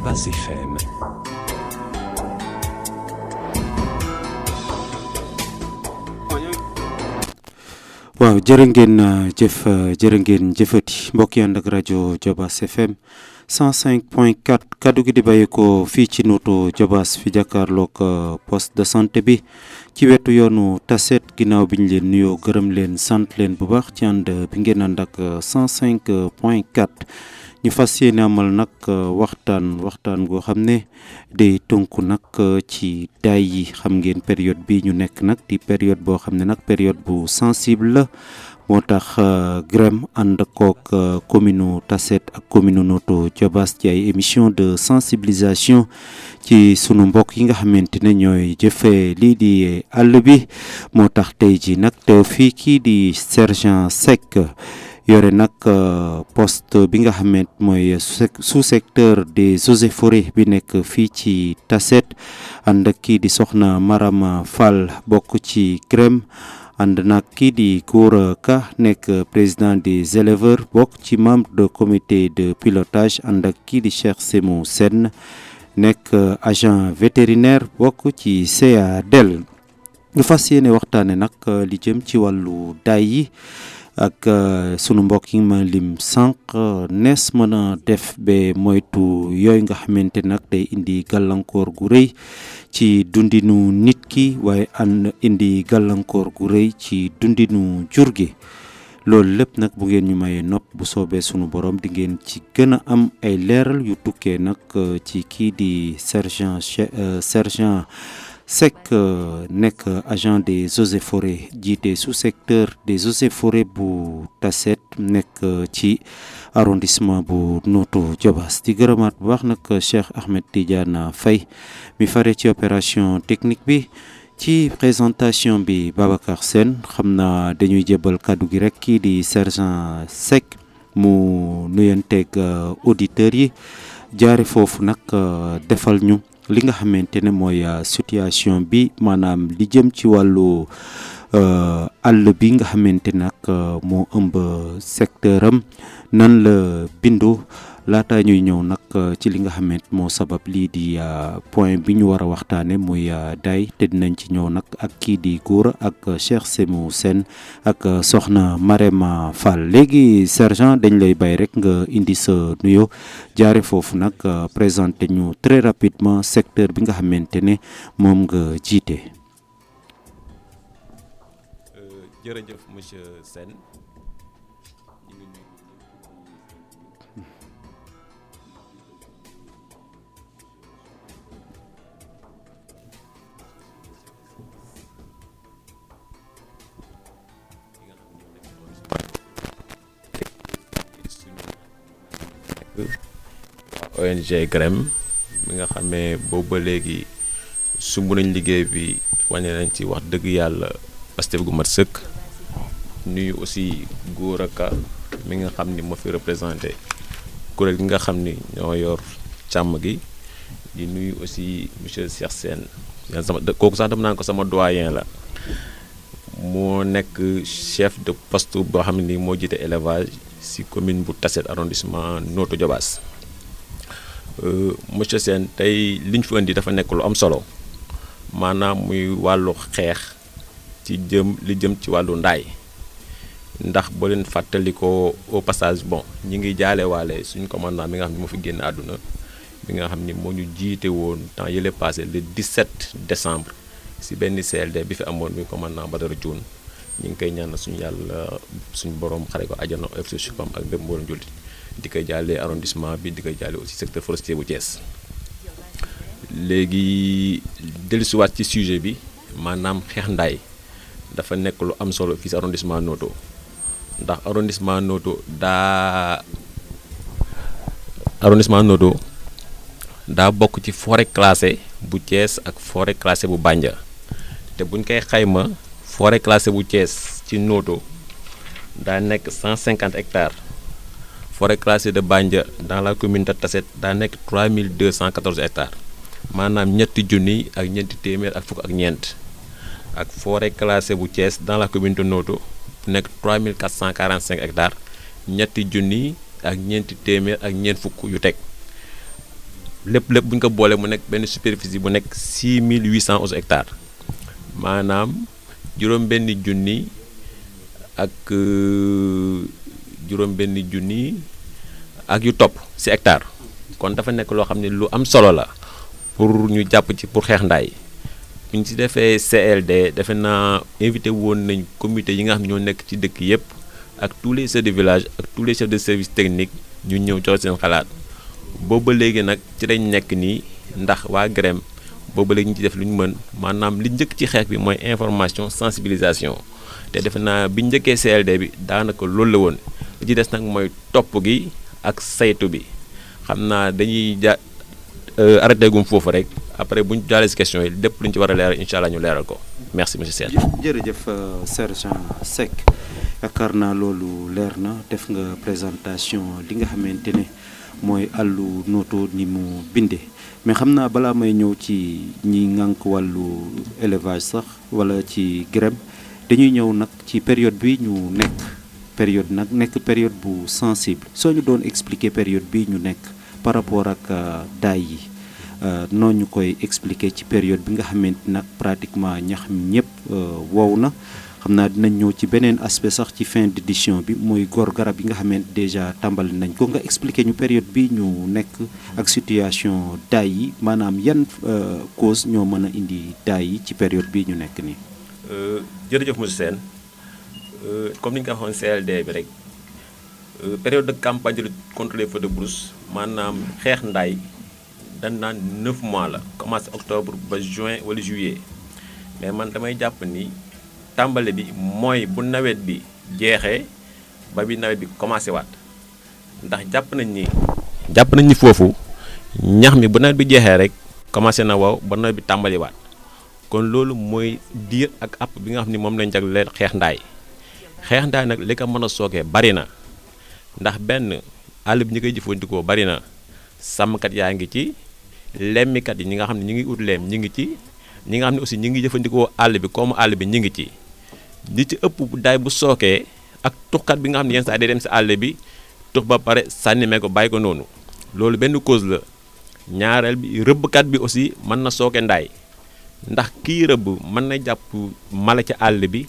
Jobas FM. waaw jërë ngeen jëf jërë ngeen jëfati mbokk yi ànd ak rajo Jobas FM 105.4 kaddu gi di bàyyeekoo fii ci nuutu Jobas fi jàkkaarloog poste de santé bi ci wetu yoonu Taset ginnaaw bi ñu leen nuyoo gërëm leen sant leen bu baax ci ànd bi ngeen ànd ak 105.4 ñu fas yéene amal nag waxtaan waxtaan goo xam ne day tënku nag ci daay yi xam ngeen période bi ñu nekk nag di période boo xam ne nag période bu sensible la moo tax GREM ànd kook commune Tassette ak commune Notto Diobass ci ay émission de sensibilisation ci sunu mbokk yi nga xamante ne ñooy jëfee lii di àll bi moo tax tey ji nag teew fii kii di sergent Seck yore nag poste bi nga xamante mooy sous secteur des eaux et forêts bi nekk fii ci Tassette ànd ak kii di soxna Marama Fall bokk ci GREM ànd nag kii di Gora Ka nekk président des éleveurs bokk ci membre de comité de pilotage ànd ak kii di Cheikh Semou Sène nekk agent vétérinaire bokk ci CADEL ñu fas yéene waxtaane nag li jëm ci wàllu daay yi ak sunu mbokk yi ma lim sànq nees mën a def ba moytu yooyu nga xamante nag day indi gàllankoor gu rëy ci dundinu nit ki waaye ànd indi gàllankoor gu rëy ci dundinu jur gi loolu lépp nag bu ngeen ñu mayee nopp bu soobee sunu borom di ngeen ci gën a am ay leeral yu tukkee nag ci kii di sergent sergent Seck nekk agent des eaux et forêts jiite sous secteur des eaux et forêts bu Tassette nekk ci arrondissement bu Notto Diobass di gërëmaat bu baax nag Cheikh Ahmed Tidiane Faye mi fare ci opération technique bi ci présentation bi Babacar Sène xam naa dañuy jébal kàddu gi rek kii di sergent Seck mu nuyanteeg auditeurs yi jaare foofu nag defal ñu li nga xamante ne mooy situation bi maanaam li jëm ci wàllu àll bi nga xamante nag moo ëmb secteur am nan la bindu laata ñuy ñëw nag ci li nga xamante moo sabab lii di point bi ñu war a waxtaane muy daay te dinañ ci ñëw nag ak kii di góor ak Cheikh Semou Sène ak soxna Marema Fall léegi sergent dañ lay bay rek nga indi sa nuyo jaare foofu nag présenté ñu très rapidement secteur bi nga xamante ne moom nga jiite. jërëjëf monsieur Sène ONG GREM mi nga xamee boobu ba léegi sumb nañ liggéey bi wane nañ ci wax dëgg yàlla Pastef gu mat sëkk nuyu aussi Gora Ka mi nga xam ni moo fi représenté kuréel gi nga xam ni ñoo yor càmm gi di nuyu aussi monsieur Cheikh Sène sama kooku sax dama naan ko sama doyen la moo nekk chef de poste boo xam ni moo jiite élevage ci commune bu Tassette arrondissement Notto Diobass monsieur Sène tey li ñu fi indi dafa nekk lu am solo maanaam muy wàllu xeex ci jëm li jëm ci wàllu ndaay ndax boo leen fàttalikoo au passage bon ñi ngi jaale waale suñu commandant mi nga xam ne moo fi génn àdduna mi nga xam ni moo ñu jiite woon temps yële passé le 17 décembre si benn CLD bi fi amoon muy commandant Badara Dioune ñu ngi koy ñaanal suñu yàlla suñu borom xare ko àjjana FC Chupam ak bépp mboolem jullit di koy jàllee arrondissement bi di koy jàllee aussi secteur forestier bu Thiès léegi dellusiwaat ci sujet bi maanaam xeex ndaay dafa nekk lu am solo fii si arrondissement Notto ndax arrondissement Notto daa arrondissement Notto daa bokk ci forêt classée bu Thiès ak forêt classée bu Bandia te buñ koy xayma forêt classée bu Thiès ci Notto daa nekk 150 hectares forêt classée de Bandia dans la commune de Tassette daa nekk 3214 hectares maanaam ñetti junni ak ñeenti téeméer ak fukk ak ñeent ak forêt classée bu Thiès dans la commune de Notto nekk 3445 hectares ñetti junni ak ñeenti téeméer ak ñeent fukk yu teg lépp lépp bu ñu ko boolee mu nekk benn superficie bu nekk 6811 hectares maanaam juróom-benni junni ak juróom-benni junni ak yu topp ci hectare kon dafa nekk loo xam ne lu am solo la pour ñu jàpp ci pour xeex ndaay bu ñu ci defee CLD defe naa invité woon nañ comité yi nga xam ne ñoo nekk ci dëkk yépp ak tous les chefs de village ak tous les chefs de service technique ñu ñëw joxe seen xalaat booba léegi nag ci lañ nekk nii ndax waa GREM booba léegi ñu ci def lu ñu mën maanaam li njëkk ci xeex bi mooy information sensibilisation te defe naa bi njëkkee CLD bi daanaka loolu la woon li ci des nag mooy topp gi ak saytu bi xam naa dañuy ja arrêté gum foofu rek après bu ñu jaalee si question yi lépp lu ñu ci war a leeral incha allah ñu leeral ko merci monsieur Sène. jërëjëf sergent Seck yaakaar naa loolu leer na def nga présentation li nga xamante ne mooy àllu nooto ni mu bindee mais xam naa balaa may ñëw ci ñi ngànk wàllu élevage sax wala ci GREM dañuy ñëw nag ci période bi ñu nekk période nag nekk période bu sensible soo ñu doon expliquer période bi ñu nekk par rapport ak daay yi noo ñu koy expliquer ci période bi nga xamante nag pratiquement ñax mi ñëpp wow na xam naa dinañ ñëw ci beneen aspect sax ci fin d'édition bi mooy góor garab yi nga xamante déjà tàmbali nañ ko nga expliquer ñu période bi ñu nekk ak situation daay yi maanaam yan cause ñoo mën a indi daay yi ci période bi ñu nekk nii. jërëjëf monsieur Sène comme ni ñu ko waxoon CLD bi rek période de campagne de lutte contre les feux de brousse maanaam xeex ndaay dañ naan 9 mois la commencé octobre ba juin wala juillet mais man damay jàpp ni tàmbale bi mooy bu nawet bi jeexee ba bi nawet bi commencé waat ndax jàpp nañ ni. jàpp nañ ni foofu ñax mi bu nawet bi jeexee rek commencé na waw ba nawet bi tàmbali waat kon loolu mooy diir ak app bi nga xam ni moom lañ jagleel xeex ndaay xeex ndaay nag li ko mën a sookee bari na ndax benn àll bi ñi koy jëfandikoo bari na sàmmkat yaa ngi ci lemmikat yi ñi nga xam ne ñi ngi ut leem ñi ngi ci ñi nga xam ne aussi ñi ngi jëfandikoo àll bi comme àll bi ñi ngi ci li ci ëpp daay bu sookee ak tuxkat bi nga xam ne yenn saa day dem si àll bi tux ba pare sànnimee ko bàyyi ko noonu loolu benn cause la ñaareel bi rëbbkat bi aussi mën na sooke ndaay ndax kii rëbb mën na jàpp mala ci àll bi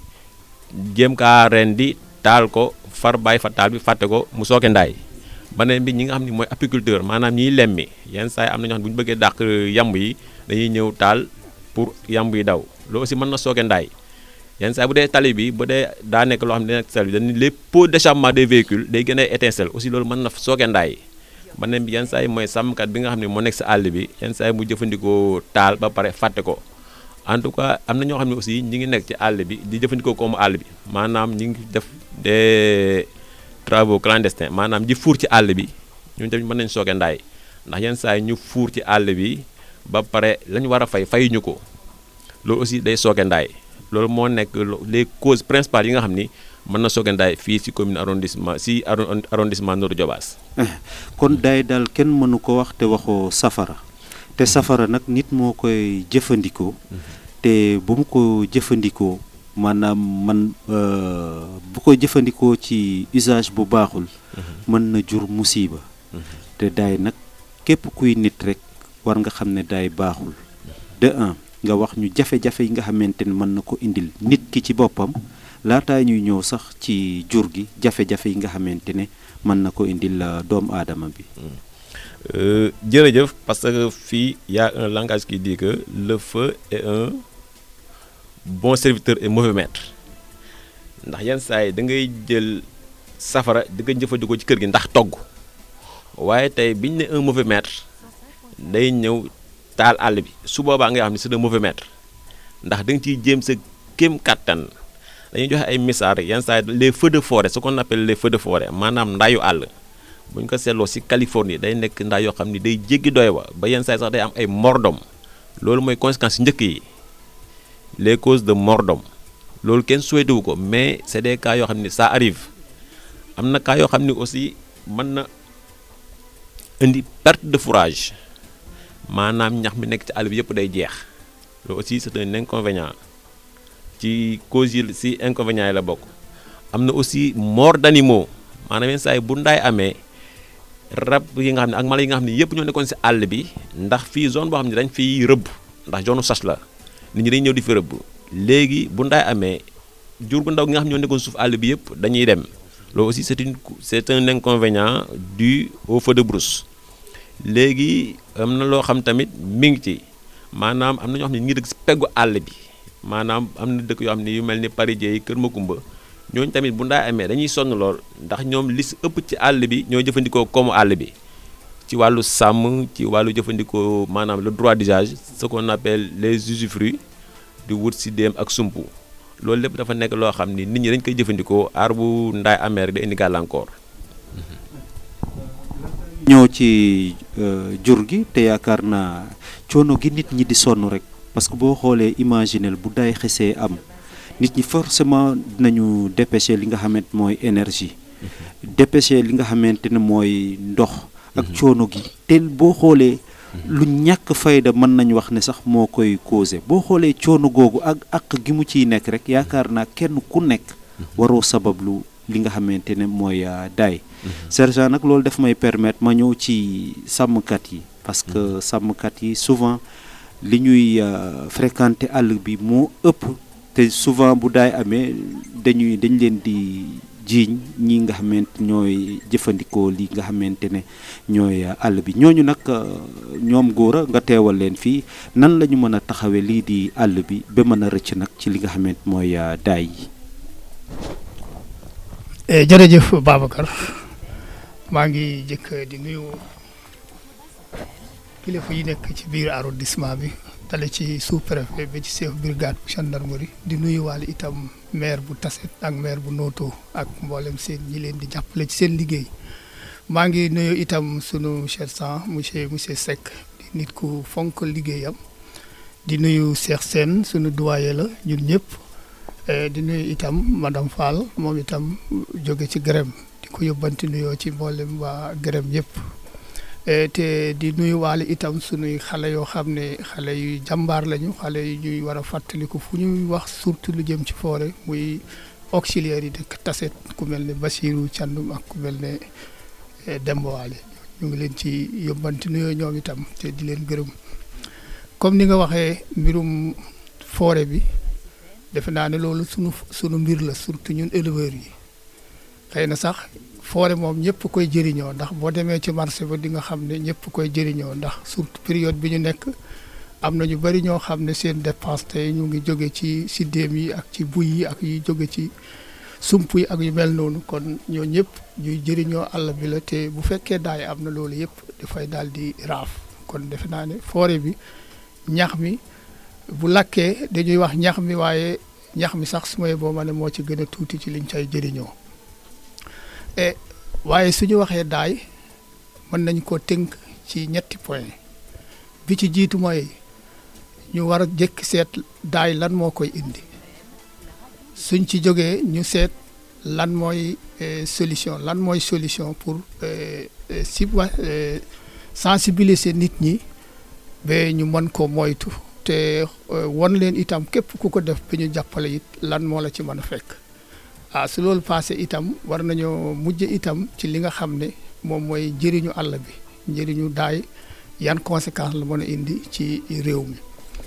jéem kaa ren di taal ko far bàyyi fa taal bi fàtte ko mu sooke ndaay beneen bi ñi nga xam ne mooy apiculteur maanaam ñiy lemmi yenn saa yi am na ñoo xam ne bu ñu bëggee dàq yamb yi dañuy ñëw taal pour yamb yi daw loolu aussi mën na sooke ndaay yenn saa bu dee tali bi bu dee daa nekk loo xam ne dina tali bi dañu les pots d'échappement des véhicules day gën a étincelle aussi loolu mën na sooke ndaay beneen bi yenn saa yi mooy sàmmkat bi nga xam ne moo nekk si àll bi yenn saa yi mu jëfandikoo taal ba pare fàtte ko en tout cas am na ñoo xam ne aussi ñi ngi nekk ci àll bi di jëfandikoo comme àll bi maanaam ñi ngi def des travaux clandestins maanaam ji fuur ci àll bi ñun tamit mën nañu sooke ndaay ndax yenn saa yi ñu fuur ci àll bi ba pare la ñu war a fay fayuñu ko loolu aussi day sooke ndaay loolu moo nekk les causes principales yi nga xam ni mën na sooke ndaay fii si commune arrondissement si arrondissement Notto Diobass kon daay daal kenn mënu ko wax te waxoo safara te safara nag nit moo koy jëfandikoo te bu mu ko jëfandikoo maanaam man bu ko jëfandikoo ci usage bu baaxul mën na jur musiba te daay nag képp kuy nit rek war nga xam ne daay baaxul de un nga wax ñu jafe-jafe yi nga xamante ne mën na ko indil nit ki ci boppam laataa ñuy ñëw sax ci jur gi jafe-jafe yi nga xamante ne mën na ko indil doomu aadama bi jërëjëf parce que fii y a un langage qui dit que le feu est un bon serviteur et mauvais maître ndax yenn saa yi da ngay jël safara di nga jëfandikoo ci kër gi ndax togg waaye tey biñ ne un mauvais maître day ñëw taal àll bi su boobaa nga xam ne c'est un mauvais maître ndax da nga ciy jéem sa kéem kattan dañuy joxe ay misaal yenn saa yi les feux de forêt ce qu'on appelle les feux de forêt maanaam ndayu àll bu ñu ko seetloo ci Californie day nekk ndaa yoo xam ni day jéggi doy wa ba yenn saa yi sax day am ay mordom loolu mooy conséquence njëkk yi les causes de mordom loolu kenn souhaité wu ko mais c'est des cas yoo xam ni ça arrive am na cas yoo xam ni aussi mën na indi perte de fourrage maanaam ñax mi nekk ci àll bi yëpp day jeex loolu aussi c'est un inconvénient ci causes yi ci inconvénients yi la bokk am na aussi mort d'animaux maanaam yenn saa yi bu ndaay amee rab yi nga xam ne ak mala yi nga xam ne yëpp ñoo nekkoon si àll bi ndax fii zone boo xam ne dañ fiy rëbb ndax zone sas la nit ñi dañ ñëw di fi rëbb léegi bu ndaay amee jur gu ndaw gi nga xam ne ñoo nekkoon suuf àll bi yëpp dañuy dem loolu aussi c'est une c'est un inconvénient dû au feu de brousse léegi am na loo xam tamit mi ngi ci maanaam am na ñoo xam ne ñu ngi dëkk si peggu àll bi maanaam am na dëkk yoo xam ne yu mel ni Parijé yi Kër Makumba ñooñu tamit bu ndaay amee dañuy sonn lool ndax ñoom li si ëpp ci àll bi ñoo jëfandikoo koomu àll bi ci wàllu sàmm ci wàllu jëfandikoo maanaam le droit d'usage ce qu'on appelle les usufruits di wut si déem ak sumpu loolu lépp dafa nekk loo xam ni nit ñi dañ koy jëfandikoo aar bu ndaay amee rek da indi gàllankoor. ñëw ci jur gi te yaakaar naa coono gi nit ñi di sonn rek parce que boo xoolee imaginel bu day xesee am nit ñi forcément dinañu dépêcher li nga xamante mooy énergie dépêcher li nga xamante ne mooy ndox ak coono gi te boo xoolee lu ñàkk fayda mën nañ wax ne sax moo koy causé boo xoolee coono googu ak ak gi mu ciy nekk rek yaakaar naa kenn ku nekk waroo sabablu li nga xamante ne mooy daay sergent nag loolu daf may permettre ma ñëw ci sàmmkat yi parce que sàmmkat yi souvent li ñuy fréquenter àll bi moo ëpp te souvent bu daay amee dañuy dañ leen di jiiñ ñi nga xamante ñooy jëfandikoo li nga xamante ne ñooy àll bi ñooñu nag ñoom góor a nga teewal leen fii nan la ñu mën a taxawee lii di àll bi ba mën a rëcc nag ci li nga xamante mooy daay yi. jërëjëf Babacar maa ngi jëkk di nuyu kilifa yi nekk ci biir arrondissement bi dale ci sous-préfet ba ci chef brigade bu gendarmerie di nuyu waale itam maire bu Tassette ak maire bu Noto ak mboolem seen ñi leen di jàppale ci seen liggéey maa ngi nuyu itam sunu sergent monsieur monsieur Seck di nit ku fonk liggéeyam di nuyu Cheikh Sène sunu doyen la ñun ñëpp di nuyu itam madame Fall moom itam jóge ci gërëm di ko yóbbanti nuyoo ci mboolem waa gërëm yëpp te di nuyu waale itam sunuy xale yoo xam ne xale yu jàmbaar lañu xale yu ñuy war a fàttaliku fu ñuy wax surtout lu jëm ci forêt muy auxiliaires yi dëkk Tassette ku mel ne Bassirou Thiandoum ak ku mel ne Demba Waale ñu ngi leen ci yóbbanti nuyoo ñoom itam te di leen gërëm comme ni nga waxee mbirum forêt bi defe naa ne loolu sunu sunu mbir la surtout ñun éleveurs yi xëy na sax forêt moom ñëpp koy jëriñoo ndax boo demee ci marché ba di nga xam ne ñëpp koy jëriñoo ndax surtout période bi ñu nekk am na ñu bari ñoo xam ne seen dépense tey ñu ngi jóge ci siddéem yi ak ci buy yi ak yu jóge ci sump yi ak yu mel noonu kon ñoo ñëpp ñuy jëriñoo àll bi la te bu fekkee daay am na loolu yëpp dafay daal di raaf kon defe naa ne forêt bi ñax mi bu lakkee dañuy wax ñax mi waaye ñax mi sax su may boo ma ne moo ci gën a tuuti ci liñ cay jëriñoo e waaye suñu waxee daay mën nañ ko tënk ci ñetti point bi ci jiitu mooy ñu war a jëkk seet daay lan moo koy indi suñ ci jógee ñu seet lan mooy solution lan mooy solution pour si wa sensibiliser nit ñi ba ñu mën ko moytu te won leen itam képp ku ko def ba ñu jàppale it lan moo la ci mën a fekk ah su loolu passé itam war nañoo mujj itam ci li nga xam ne moom mooy njëriñu àll bi njëriñu daay yan conséquence la mën a indi ci réew mi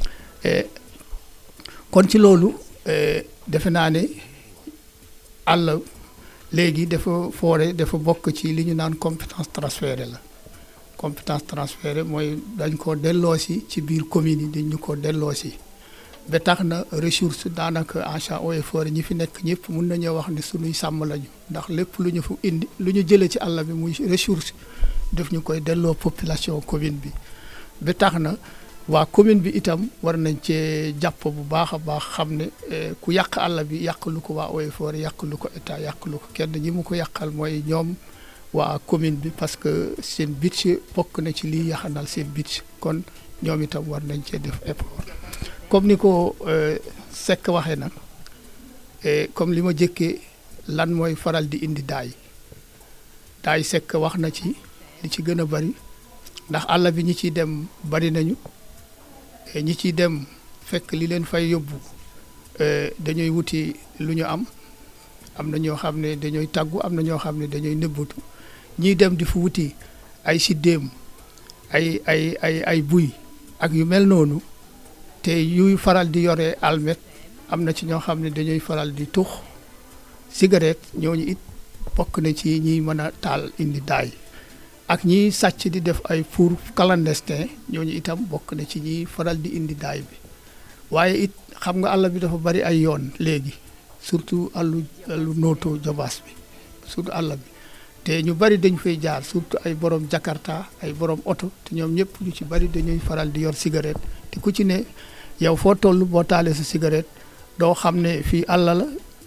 kon ci loolu defe naa ne àll léegi dafa foore dafa bokk ci li ñu naan compétence transférée la compétence transférée mooy dañ ko delloosi ci biir commune yi dañ ñu ko delloosi ba tax na ressource daanaka achat eaux et forêt ñi fi nekk ñëpp mun nañoo wax ne suñuy sàmm lañu ndax lépp lu ñu fu indi lu ñu jëlee ci àll bi muy ressource def ñu koy delloo population commune bi ba tax na waa commune bi itam war nañ cee jàpp bu baax a baax xam ne ku yàq àll bi yàq lu ko waa eaux et forêt yàq lu ko état yàq lu ko kenn ñi mu ko yàqal mooy ñoom waa commune bi parce que seen budget bokk na ci liy yaxanal seen budget kon ñoom itam war nañ cee def effort comme ni ko Seck waxee nag comme li ma jëkkee lan mooy faral di indi daay daay Seck wax na ci li ci gën a bari ndax àll bi ñi ciy dem bari nañu ñi ciy dem fekk li leen fay yóbbu dañuy wuti lu ñu am am na ñoo xam ne dañooy tàggu am na ñoo xam ne dañooy nëbbatu ñiy dem di fu wuti ay siddéem ay ay ay ay buy ak yu mel noonu te yuy faral di yore almet am na ci ñoo xam ne dañuy faral di tux cigarette ñooñu it bokk na ci ñiy mën a taal indi daay ak ñiy sàcc di def ay four clandestin ñooñu itam bokk na ci ñiy faral di indi daay bi waaye it xam nga àll bi dafa bari ay yoon léegi surtout àllu àllu nooto jobaas bi surtout àll bi te ñu bari dañu fay jaar surtout ay borom jakarta ay borom oto te ñoom ñëpp ñu ci bari dañuy faral di yor cigarette te ku ci ne yow foo toll boo taalee sa cigarette doo xam ne fii àll la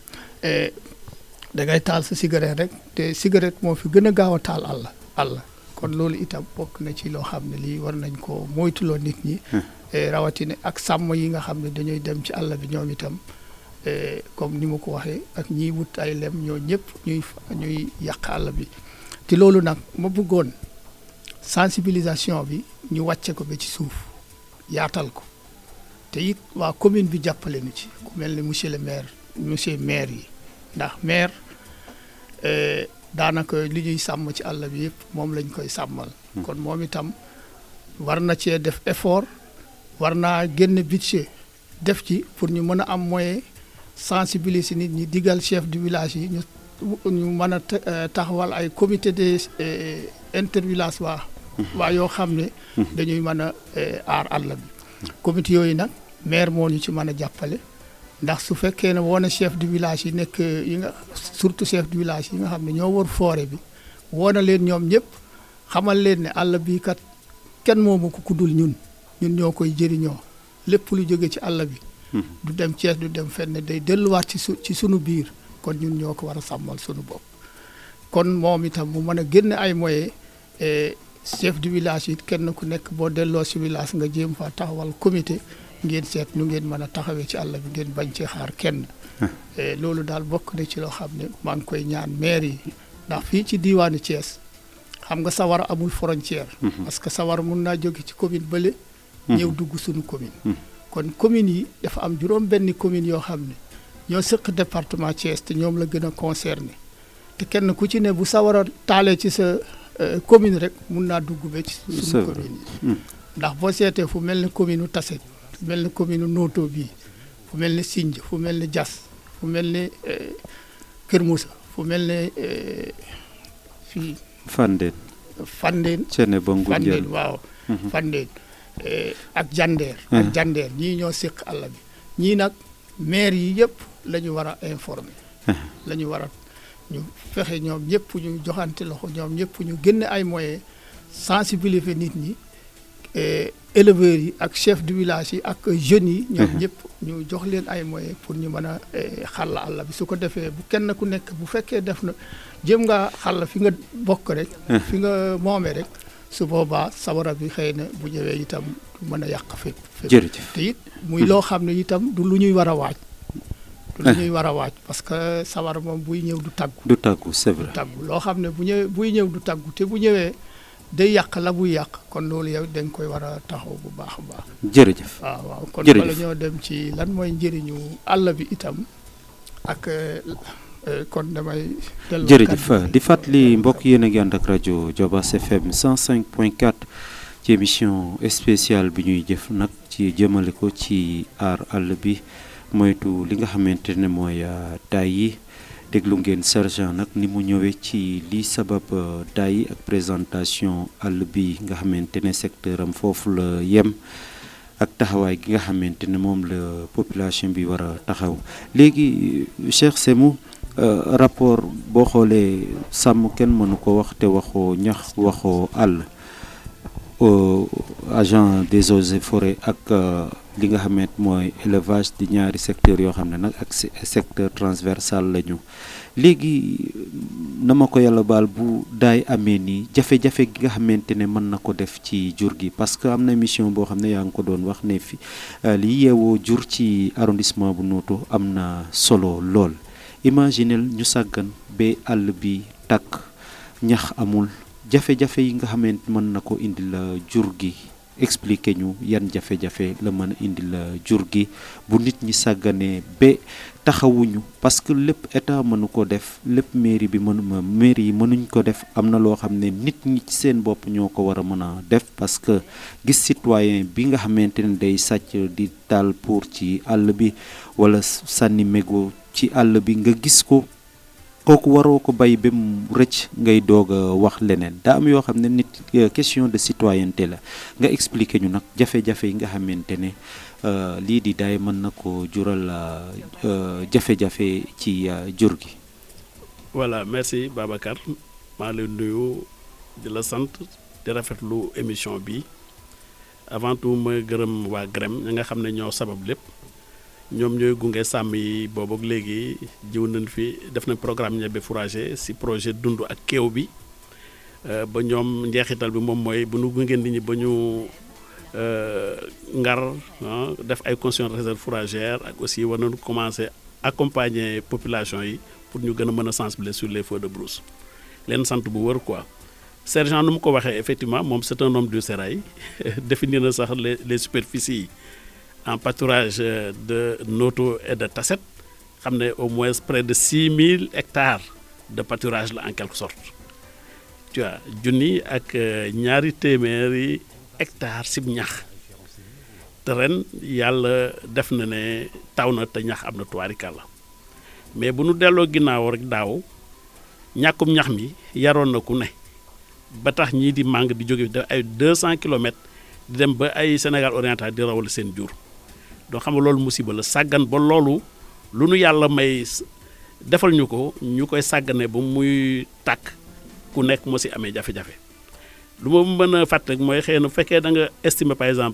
da ngay taal sa cigarette rek te cigarette moo fi gën a gaaw a taal àll àll kon loolu itam bokk na ci loo xam ne lii war nañ ko moytuloo nit ñi rawatina ak sàmm yi nga xam ne dañuy dem ci àll bi ñoom itam comme ni ma ko waxee ak ñiy wut ay lem ñoo ñëpp ñuy ñuy yàq àll bi te loolu nag ma bëggoon sensibilisation bi ñu wàcce ko ba ci suuf yaatal ko te it waa commune bi jàppale nu ci ku mel ni monsieur le maire monsieur maire yi ndax maire daanaka li ñuy sàmm ci àll bi yëpp moom lañ koy sàmmal kon moom itam war na cee def effort war naa génn budget def ci pour ñu mën a am moyen sensibiliser nit ñi digal chef du village yi ñu ñu mën a taxawal ay comité de intervillage waa waa yoo xam ne dañuy mën a aar àll bi comité yooyu nag maire moo ñu ci mën a jàppale ndax su fekkee ne woon chef du village yi nekk yi nga surtout chef du village yi nga xam ne ñoo war foore bi woona leen ñoom ñëpp xamal leen ne àll bii kat kenn moomu ko ku dul ñun ñun ñoo koy jëriñoo lépp lu jóge ci àll bi du dem Cees du dem fenn day delluwaat ci su ci sunu biir kon ñun ñoo ko war a sàmmal sunu bopp kon moom itam mu mën a génne ay moyens chef du village yi kenn ku nekk boo delloo si village nga jéem fa taxawal comité ngeen seet nu ngeen mën a taxawee ci àll bi ngeen bañ ci xaar kenn loolu daal bokk na ci loo xam ne maa ngi koy ñaan maire yi ndax fii ci diiwaanu Thiès xam nga sawar amul frontière parce que sawar mun naa jóge ci commune bële ñëw dugg suñu commune kon commune yi dafa am juróom benn commune yoo xam ne ñoo sëq département Thiès te ñoom la gën a concerné te kenn ku ci ne bu sawar a taalee ci sa commune rek mun naa dugg ba ci suñu commune yi ndax boo seetee fu mel ni commune u Tassette fu mel ni commune Noto bii fu mel ni Sinj fu mel ni Diass fu mel ni Kër Moussa fu mel ni fii Fandène Fandène Cene ba Fandène waaw Fandène ak Jandeer ak Jandeer ñii ñoo séq àll bi ñii nag maire yi yëpp la ñu war a informer la ñu war a ñu fexe ñoom ñëpp ñu joxante loxo ñoom ñëpp ñu génne ay moyens sensibiliser nit ñi éleveurs yi ak chef du village yi ak jeunes yi ñoom ñëpp ñu jox leen ay moyens pour ñu mën a xàll àll bi su ko defee bu kenn ku nekk bu fekkee def na jëm nga xàll fi nga bokk rek fi nga moomee rek su boobaa sawara bi xëy na bu ñëwee itam du mën a yàq fépp jërëjëf te it muy loo xam ne itam du lu ñuy war a waaj du lu ñuy war a waaj parce que sawara moom buy ñëw du tàggu du tàggu c'est vrai du tàggu loo xam ne bu ñëwee buy ñëw du tàggu te bu ñëwee day yàq la buy yàq kon loolu yow da nga koy war a taxaw bu baax a baax jërëjëf waaw waaw kon Jërëjëf. bala ñoo dem ci lan mooy njëriñu àll bi itam ak kon damay delloo jërëjëf kàddu gi. di fàttali mbokk yéen a ngi ànd ak rajo Jobas FM 105.4 ci émission spéciale bi ñuy jëf nag ci jëmale ko ci aar àll bi moytu li nga xamante ne mooy daay yi déglu ngeen sergent nag ni mu ñëwee ci li sabab euh, daay yi ak présentation àll bi nga xamante ne secteur am foofu la yem ak taxawaay gi nga xamante ne moom la population bi war a taxaw léegi Cheikh Semou euh, rapport boo xoolee sàmm kenn mënu ko wax te waxoo ñax waxoo àll au agent des eaux et forêts ak euh, li nga xamante mooy élevage di ñaari secteur yoo xam ne nag ak se- secteur transversal lañu léegi na ma ko yàlla baal bu daay amee nii jafe-jafe gi nga xamante ne mën na ko def ci jur gi parce que am na émission boo xam ne yaa ngi ko doon wax ne fi euh, li yeewoo jur ci arrondissement bu Noto am na solo lool imaginel ñu sàggan ba àll bi tàkk ñax amul jafe-jafe yi nga xamante mën na ko indi la jur gi expliquer ñu yan jafe-jafe la mën a indil jur gi bu nit ñi sàgganee ba taxawuñu parce que lépp état mënu ko def lépp mairie bi mënu mairie yi mënuñ ko def am na loo xam ne nit ñi ci seen bopp ñoo ko war a mën a def parce que gis citoyen bi nga xamante ne day sàcc di taal pour ci àll bi wala sànni mégo ci àll bi nga gis ko kooku waroo ko bay ba mu rëcc ngay doog a wax leneen daa am yoo xam ne nit question de citoyenneté la nga expliquer ñu nag jafe-jafe yi nga xamante ne lii di daay mën na ko jural jafe-jafe ci jur gi. voilà merci Babacar maa lay nuyu di la sant di rafetlu émission bi avant tout ma gërëm waa GREM ñi nga xam ne ñoo sabab lépp. ñoom ñooy gunge sàmm yi boobu ak léegi jiw nañ fi def nañ programme ñebe fourrager ci projet dund ak kéew bi ba ñoom njeexital bi moom mooy bu nu gunge nit ñi ba ñu ngar def ay conditions de réserve fourragère ak aussi war nañu commencer accompagner population yi pour ñu gën a mën a sensibiliser sur les feux de brousse leen sant bu wër quoi sergent nu mu ko waxee effectivement moom c'est un homme du sérail définir na sax les les superficies yi. en pâturage de Noto et de Tasset xam ne au moins près de 6000 hectares de pâturage la en quelque sorte tu vois junni ak ñaari téeméeri hectares sib ñax te ren yàlla def na ne taw na te ñax am na tubaarikàlla mais bu nu delloo ginnaaw rek daaw ñàkkum ñax mi yaroon na ku ne ba tax ñii di màng di jóge def ay 200 kilomètres di dem ba ay Sénégal oriental di rawal seen jur donc xam nga loolu musiba la sàggan ba loolu lu nu yàlla may defal ñu ko ñu koy sàggane ba muy tàkk ku nekk moo si amee jafe-jafe lu ma mën a fàtte mooy xëy na bu fekkee da nga estimer par exemple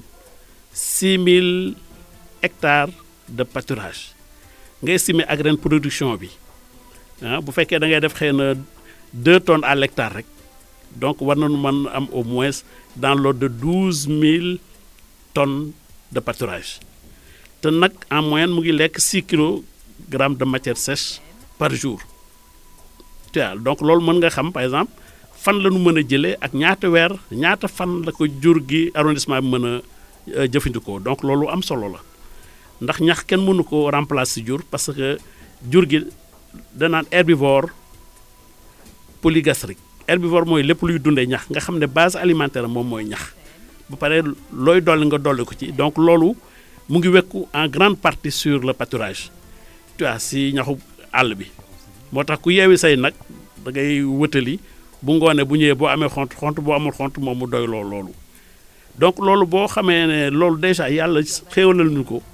6000 hectares de pâturage nga estimer ak ren production bi ah bu fekkee da ngay def xëy na 2 tonnes à l'hectare rek donc war nañu mën am au moins dans l'ordre de 12000 tonnes de pâturage. te nag en moyenne mu ngi lekk 6 kilogrammes de matière sèche par jour tu vois donc loolu mën nga xam par exemple fan la ñu mën a jëlee ak ñaata weer ñaata fan la ko jur gi arrondissement bi mën a jëfandikoo donc loolu am solo la ndax ñax kenn mënu ko remplacer jur parce que jur gi danaan herbivore polygastrique herbivore mooy lépp luy dundee ñax nga xam ne base alimentaire moom mooy ñax ba pare looy dolli nga dolli ko ci donc loolu. mu ngi wekku en grande partie sur le pâturage tu vois si ñaxu àll bi moo tax ku yeewi say nag da ngay wëtali bu ngoonee bu ñëwee boo amee xont xont boo amul xont moom mu doy lool loolu donc loolu boo xamee ne loolu déjà yàlla xéewalal ñu ko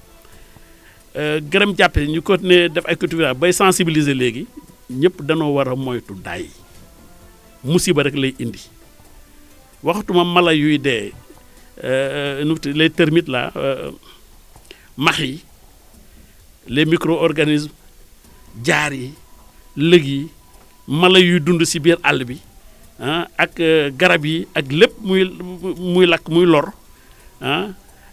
gërëm jàppe ñu continuer def ay culture bay sensibiliser léegi ñëpp danoo war a moytu daay musiba rek lay indi waxatuma mala yuy dee nu les termites là max yi les micro-organismes jaar yi lëg yi mala yuy dund ci biir àll bi ah ak garab yi ak lépp muy muy lakk muy lor ah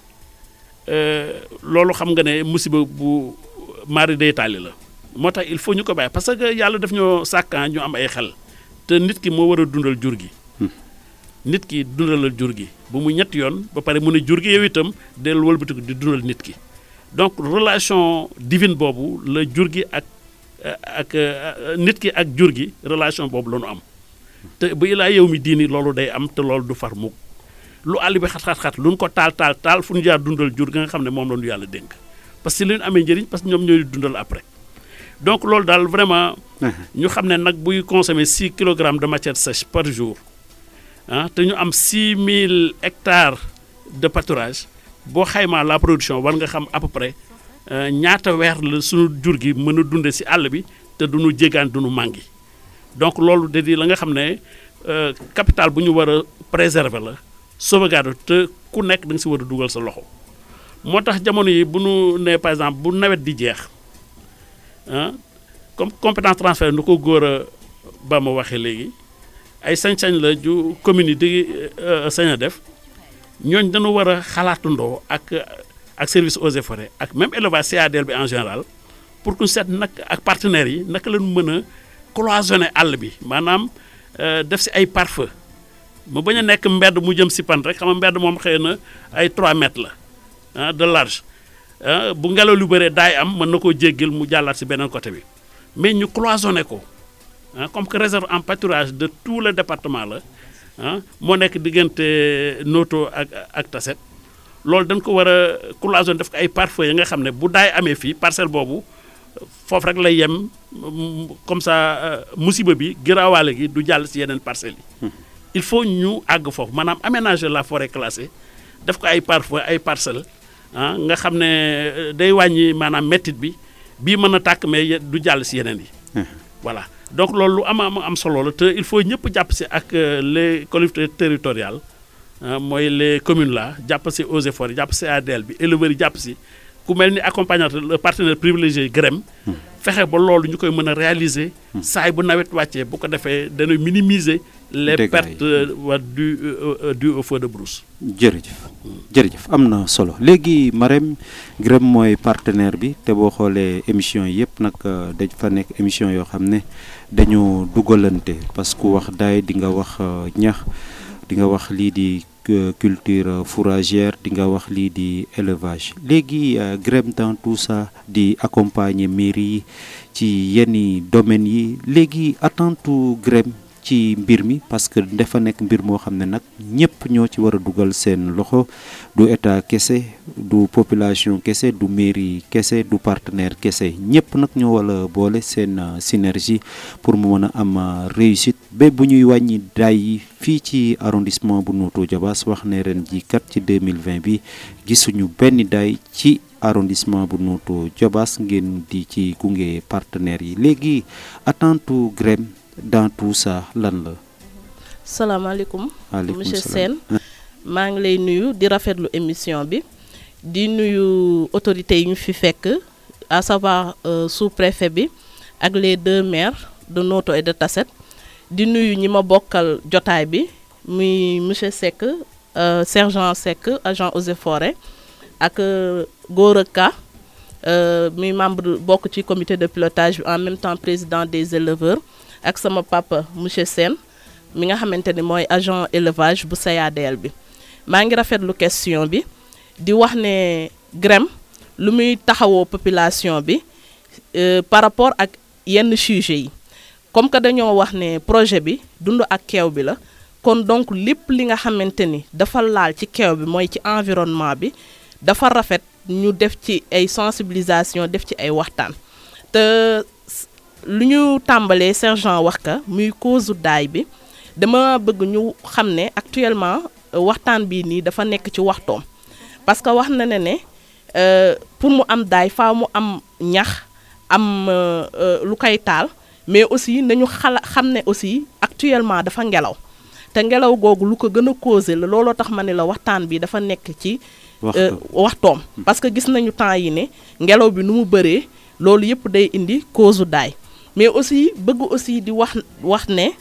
loolu xam nga ne musiba bu mari day taali la moo tax il faut ñu ko bàyyi parce que yàlla daf ñoo sàkkan ñu am ay xel te nit ki moo war a dundal jur gi nit ki dundalal jur gi bu mu ñetti yoon ba pare mu ne jur gi yow itam dellu wëlbatiku di dundal nit ki donc relation divine boobu la jur gi ak ak nit ki ak jur gi relation boobu la ñu am te bu ilaa yow mi diini loolu day am te loolu du far mukk lu àll bi xat-xat-xat lu ñu ko taal taal taal fu ñu jaar dundal jur gi nga xam ne moom la ñu yàlla dénk parce que li ñu amee njëriñ parce que ñoom ñooy dundal après donc loolu daal vraiment ñu xam ne nag buy consommer 6 kilogrammes de matière sèche par jour ah te ñu am 6000 hectares de pâturage boo xaymaa la production war nga xam à peu près ñaata weer la suñu jur gi mën a dunde ci àll bi te duñu jégaan duñu màngi donc loolu da di la nga xam ne capital bu ñu war a préserver la sauvegarde te ku nekk da nga ci war a dugal sa loxo moo tax jamono yi bu ñu nee par exemple bu nawet di jeex ah comme compétence transfert nu ko góor a ba ma waxee léegi ay sañ-sañ la ju commune yi di sañ a def ñooñ dañu war a xalaatandoo ak ak service eaux et forêts ak même élevage CADL bi en général pour que seet nag ak partenaires yi naka la ñu mën a cloisonner àll bi maanaam def si ay pare-feu mu bañ a nekk mbedd mu jëm si pan rek xam nga mbedd moom xëy na ay 3 mètres la ah de large ah bu ngelaw lu bëree daay am mën na koo jéggil mu jàllaat si beneen côté bi mais ñu cloisonné ko ah comme que réserve en pâturage de tout le département la ah moo nekk diggante Noto ak ak Tasset loolu dañ ko war a cloisonné def ko ay pare-feu yi nga xam ne bu daay amee fii parcelle boobu foofu rek lay yem comme ça musiba bi giraawaale gi du jàll si yeneen parcelles yi. il faut ñu àgg foofu maanaam aménager la forêt classée def ko ay pare-feu ay parcelles ah nga xam ne day wàññi maanaam méttit bi bii mën a tàkk mais du jàll si yeneen yi. voilà donc loolu lu am am am solo la te il faut ñëpp jàpp si ak les collectivités territoriales mooy les communes là jàpp si eaux et forêts jàpp si ADL bi éleveurs yi jàpp si. ku mel ni accompagnateur le partenaire privilégié GREM fexe ba loolu ñu koy mën a réaliser saay bu nawet wàccee bu ko defee dana minimiser les pertes wa du du au feu de brousse jërëjëf jërëjëf am na solo léegi Marème GREM mooy partenaire bi te boo xoolee émission yi yëpp nag dañ fa nekk émission yoo xam ne dañu dugalante parce que wax daay di nga wax ñax di nga wax lii di culture fourragère di nga wax lii di élevage léegi GREM dans tout ça di accompagner mairie yi ci yenn domaines yi léegi attente GREM ci mbir mi parce que dafa nekk mbir moo xam ne nag ñëpp ñoo ci war a dugal seen loxo du état kese du population kese du mairie kese du partenaire kese ñëpp nag ñoo wala boole seen synergie pour mu mën a am réussite ba bu ñuy wàññi daay yi fii ci arrondissement bu Notto Diobass wax ne ren ji kat ci 2020 bi gisuñu benn daay ci arrondissement bu Notto Diobass ngeen di ci gunge partenaires yi léegi attente GREM dans tout ça lan la. salaamaaleykum. waaleykum monsieur salaam. Sène maa ngi lay nuyu di rafetlu émission bi di nuyu autorités yi ñu fi fekk à savoir sous-préfet bi ak les deux maires de Notto et de Tasset di nuyu ñi ma bokkal jotaay bi muy monsieur Seck sergent Seck agent eaux et forêts ak Gora Ka muy membre bokk ci comité de pilotage bi en même temps président des éleveurs. ak sama papa monsieur Sène mi nga xamante ni mooy agent élevage bu SAEDL bi maa ngi rafetlu question bi di wax ne GREM lu muy taxawoo population bi par rapport ak yenn sujets yi comme que dañoo wax ne projet bi dund ak keew bi la kon donc lépp li nga xamante ni dafa laal ci keew bi mooy ci environnement bi dafa rafet ñu def ci ay sensibilisation def ci ay waxtaan te lu ñu tàmbalee sergent wax ka muy cause daay bi dama bëgg ñu xam ne actuellement waxtaan bii nii dafa nekk ci waxtoom parce que wax na ne ne pour mu am daay faaw mu am ñax am lu koy taal mais aussi nañu xala xam ne aussi actuellement dafa ngelaw te ngelaw googu lu ko gën a causé la looloo tax ma ne la waxtaan bi dafa nekk ci waxtoom parce que gis nañu temps yi ne ngelaw bi nu mu bëree loolu yëpp day indi cause daay mais aussi bëgg aussi di wax wax ne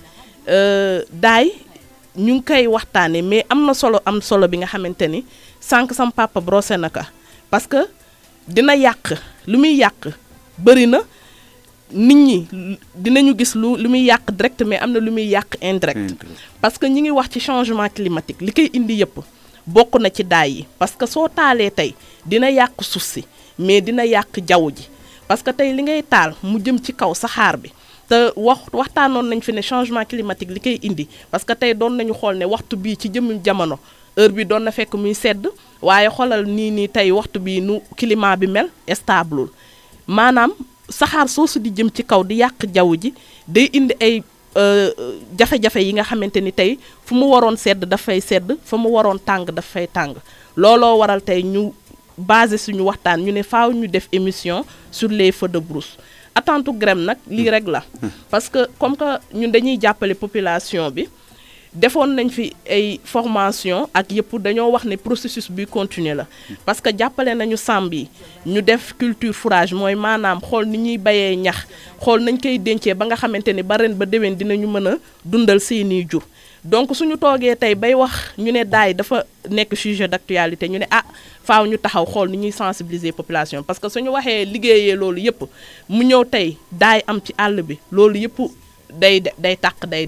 daay ñu ngi koy waxtaanee mais am na solo am solo bi nga xamante ni sànq sam papa brossé na ka parce que dina yàq lu muy yàq bëri na nit ñi dinañu gis lu lu muy yàq direct mais am na lu muy yàq indirect parce que ñi ngi wax ci changement climatique li koy indi yëpp bokk na ci daay yi parce que soo taalee tey dina yàq suuf si mais dina yàq jaww ji parce que tey li ngay taal mu jëm ci kaw saxaar bi te wax waxtaanoon nañ fi ne changement climatique li koy indi parce que tey doon nañu xool ne waxtu bii ci jëmmi jamono heure bi doon na fekk muy sedd waaye xoolal nii nii tey waxtu bii nu climat bi mel stable maanaam saxaar soosu di jëm ci kaw di yàq jaww ji day indi ay jafe-jafe yi nga xamante ni tey fu mu waroon sedd dafay sedd fa mu waroon tàng dafay tàng looloo waral tey ñu basé suñu waxtaan ñu ne faaw ñu def émission sur les feux de brousse attente GREM nag lii rek la parce que comme que ñun dañuy jàppale population bi defoon nañ fi ay formation ak yëpp dañoo wax ne processus bi continuer la parce que jàppale nañu sàmm yi ñu def culture fourrage mooy maanaam xool ni ñuy bayee ñax xool nañ koy dencee ba nga xamante ni ba ren ba déwén dinañu mën a dundal seeni jur donc suñu toogee tey bay wax ñu ne daay dafa nekk sujet d'actualité ñu ne ah faaw ñu taxaw xool ni ñuy sensibiliser population parce que suñu waxee liggéeyee loolu yëpp mu ñëw tey daay am ci àll bi loolu yëpp day day tàq day dem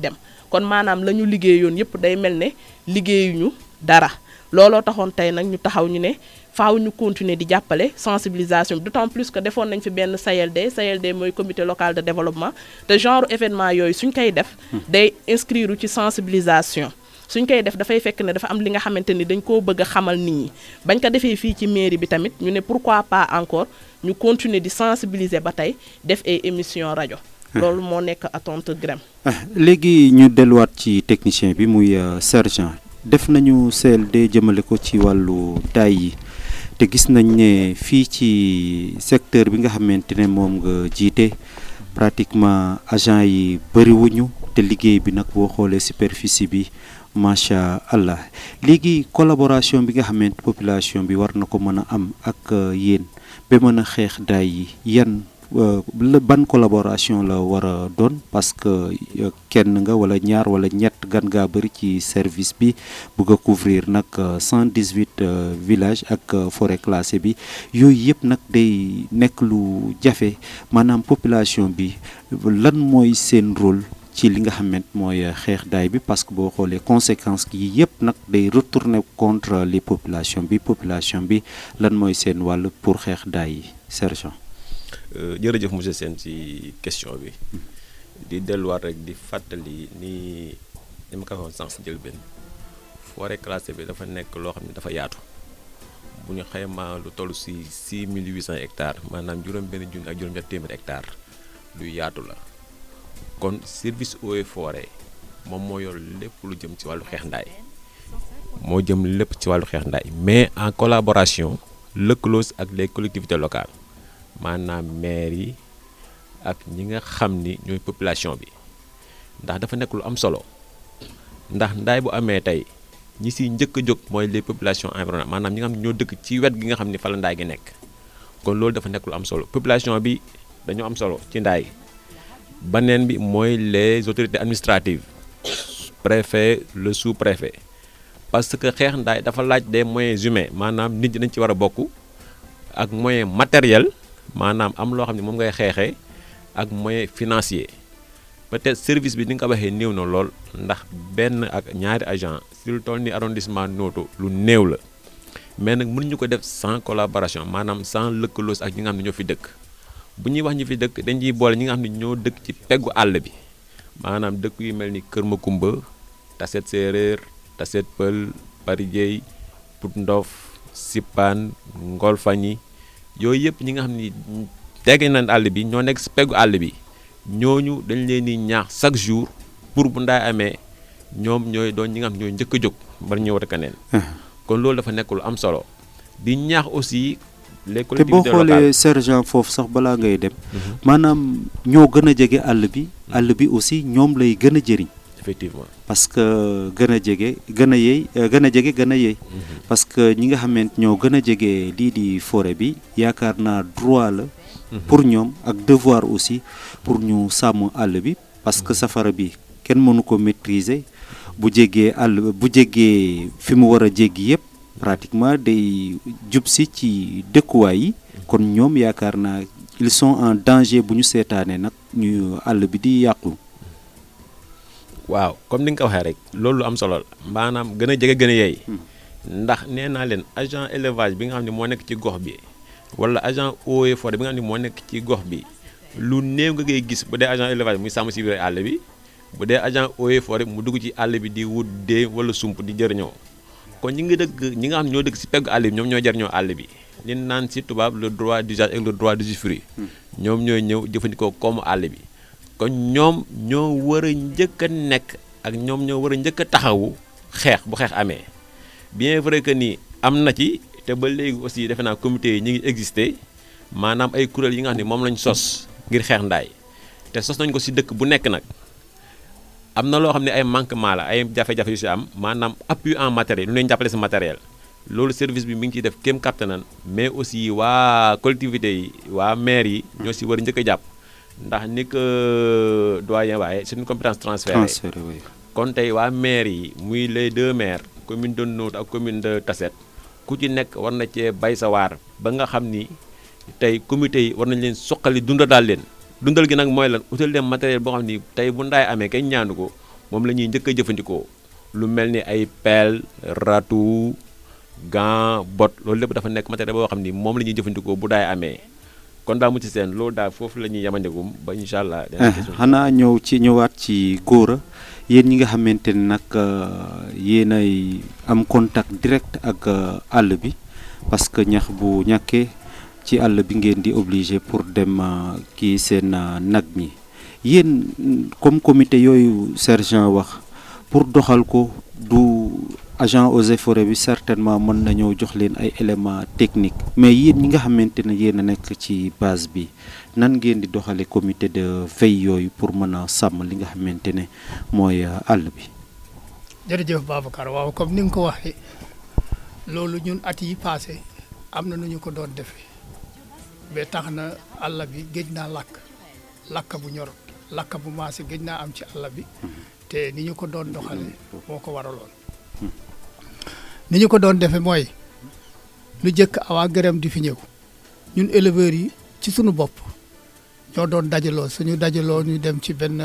kon maanaam la ñu liggéeyoon yëpp day mel ne liggéeyuñu dara looloo taxoon tey nag ñu taxaw ñu ne faaw ñu continuer di jàppale sensibilisation bi d'autant plus que defoon nañ fi benn CLD CLD mooy comité local de développement te genre événement yooyu suñ koy def day inscrire ci sensibilisation suñ koy def dafay fekk ne dafa am li nga xamante ni dañ koo bëgg a xamal nit ñi bañ ko defee fii ci mairie bi tamit ñu ne pourquoi pas encore ñu continuer di sensibiliser ba tey def ay émission rajo loolu moo nekk attente grem léegi ñu delluwaat ci technicien bi muy sergent def nañu CLD jëmale ko ci wàllu daay yi te gis nañ ne fii ci secteur bi nga xamante ne moom nga jiite pratiquement agent yi bëriwuñu te liggéey bi nag boo xoolee superficie bi macha allah léegi collaboration bi nga xamante population bi war na ko mën a am ak yéen ba mën a xeex daay yi yan ban collaboration la war a doon parce que kenn nga wala ñaar wala ñett gan ngaa bëri ci service bi bugg a couvrir nag 118 villages ak forêt classée bi yooyu yëpp nag day nekk lu jafe maanaam population bi lan mooy seen rôle ci li nga xamante mooy xeex daay bi parce que boo xoolee conséquences yi yëpp nag day retourner contre les populations bi population bi lan mooy seen wàll pour xeex daay yi sergent jërëjëf monsieur Sène ci question bi di delluwaat rek di fàttali ni ni ma ko waxoon sànq si njëlbeen forêt classée bi dafa nekk loo xam ne dafa yaatu bu ñu xaymaa lu toll si 6800 hectares maanaam juróom-benn junni ak juróom-ñett téeméeri hectares lu yaatu la kon service eaux et forêt moom moo yor lépp lu jëm ci wàllu xeex ndaay moo jëm lépp ci wàllu xeex ndaay mais en collaboration lëkkaloo ak les collectivités locales. maanaam maire yi ak ñi nga xam ni ñooy population bi ndax dafa nekk lu am solo ndax ndaay bu amee tey ñi siy njëkk a jóg mooy les populations environnantes maanaam ñi nga xam ne ñoo dëkk ci wet gi nga xam ni fa la ndaay gi nekk kon loolu dafa nekk lu am solo population bi dañoo am solo ci ndaay baneen bi mooy les autorités administratives préfet le sous-préfet parce que xeex ndaay dafa laaj des moyens humains maanaam nit ñi dañ ci war a bokk ak moyen matériel maanaam am loo xam ne moom ngay xeexee ak moyen financier peut-être service bi ni nga ko waxee néew na lool ndax benn ak ñaari agent si lu toll ni arrondissement Noto lu néew la mais nag mënuñu ko def sans collaboration maanaam sans lëkkaloos ak ñi nga xam ne ñoo fi dëkk bu ñuy wax ñi fi dëkk dañ ciy boole ñi nga xam ne ñoo dëkk ci peggu àll bi maanaam dëkk yu mel ni Kër Makumba Taset Séeréer Taset Pël Parijey Pout Ndof Sippaan Ngolfañi yooyu yëpp ñi nga xam ni tege nañ àll bi ñoo nekk si peggu àll bi ñooñu dañ leen di ñaax chaque jour pour bu ndaay amee ñoom ñooy doon ñi nga xam ñooy njëkk a jóg bari ñëw rek keneen kon loolu dafa nekk lu am solo di ñaax aussi les te boo collectivités xoolee locales sergent foofu sax balaa ngay dem maanaam ñoo gën a jege àll bi àll bi aussi ñoom lay gën a jëriñ effectivement parce que gën a jege gën a yey gën a jege gën a yey parce que ñi nga xamante ñoo gën a jege lii di forêt bi yaakaar naa droit la pour ñoom ak devoir aussi pour ñu sàmm àll bi parce que safara bi kenn mënu ko maîtriser bu jéggee àll bu jéggee fi mu war a jéggi yëpp pratiquement day jub si ci dëkkuwaay yi kon ñoom yaakaar naa ils sont en danger bu ñu seetaanee nag ñu àll bi di yàqu waaw comme ni nga ko waxee rek loolu lu am solo la maanaam gën a jege gën a yey ndax nee naa leen agent élevage bi nga xam ne moo nekk ci gox bi wala agent eaux et forêt bi nga xam ne moo nekk ci gox bi lu néew nga koy gis bu dee agent élevage muy sàmm si biir àll bi bu dee agent eaux et forêt mu dugg ci àll bi di wut dee wala sump di jëriñoo kon ñi ngi dëgg ñi nga xam ne ñoo dëgg si peggu àll bi ñoom ñoo jëriñoo àll bi li naan si tubaab le droit d'usage ak le droit d'usufruit ñoom ñooy ñëw jëfandikoo koomu àll bi kon ñoom ñoo war a njëkk a nekk ak ñoom ñoo war a njëkk a taxawu xeex bu xeex amee bien vrai que ni am na ci te ba léegi aussi defe naa comité yi ñu ngi existé maanaam ay kuréel yi nga xam ne moom lañ sos ngir xeex ndaay te sos nañ ko si dëkk bu nekk nag am na loo xam ne ay manquement la ay jafe-jafe yu si am maanaam appui en matériel lu leen jàppale si matériel loolu service bi mi ngi ciy def kéem kattanam mais aussi waa collectivité yi waa maire yi ñoo si war a njëkk a jàpp ndax ni ko doyen waaye c'est une compétence transférée transféré oui. kon tey waa maire yi muy les deux maires commune de Notto ak commune de Tassette ku ci nekk war na cee bay sa waar ba nga xam ni tey comité yi war nañ leen suqali dunda daal leen dundal gi nag mooy lan utal leen matériel boo xam ni tey bu ndaay amee kenn ñaanu ko moom la ñuy njëkk a jëfandikoo lu mel ni ay pelle râteau gant bot loolu lépp dafa nekk matériel boo xam ni moom la ñuy jëfandikoo bu daay amee kon daa mucc seen loolu daal foofu la ñuy yamandegum ba incha allah. xanaa ñëw ci ñëwaat ci góora yéen ñi nga xamante ne nag yéen ay am contact direct ak àll bi parce que ñax bu ñàkkee ci àll bi ngeen di obligé pour dem kii seen nag ñi yéen comme comité yooyu sergent wax pour doxal ko du agent eaux et forêts bi certainement mën nañoo jox leen ay éléments techniques mais yéen ñi nga xamante ne yéen a nekk ci base bi nan ngeen di doxale comité de veille yooyu pour mën a sàmm li nga xamante ne mooy àll bi. jërëjëf Babacar waaw comme ni nga ko waxee loolu ñun at yi passé am na nu ñu ko doon defee ba tax na àll bi géej naa lakk lakk bu ñor lakk bu maase géej naa am ci àll bi te ni ñu ko doon doxale moo ko waraloon. ni ñu ko doon defee mooy lu jëkk awaa gërëm di fi ñëw ñun éleveurs yi ci suñu bopp ñoo doon dajaloo suñu dajaloo ñu dem ci benn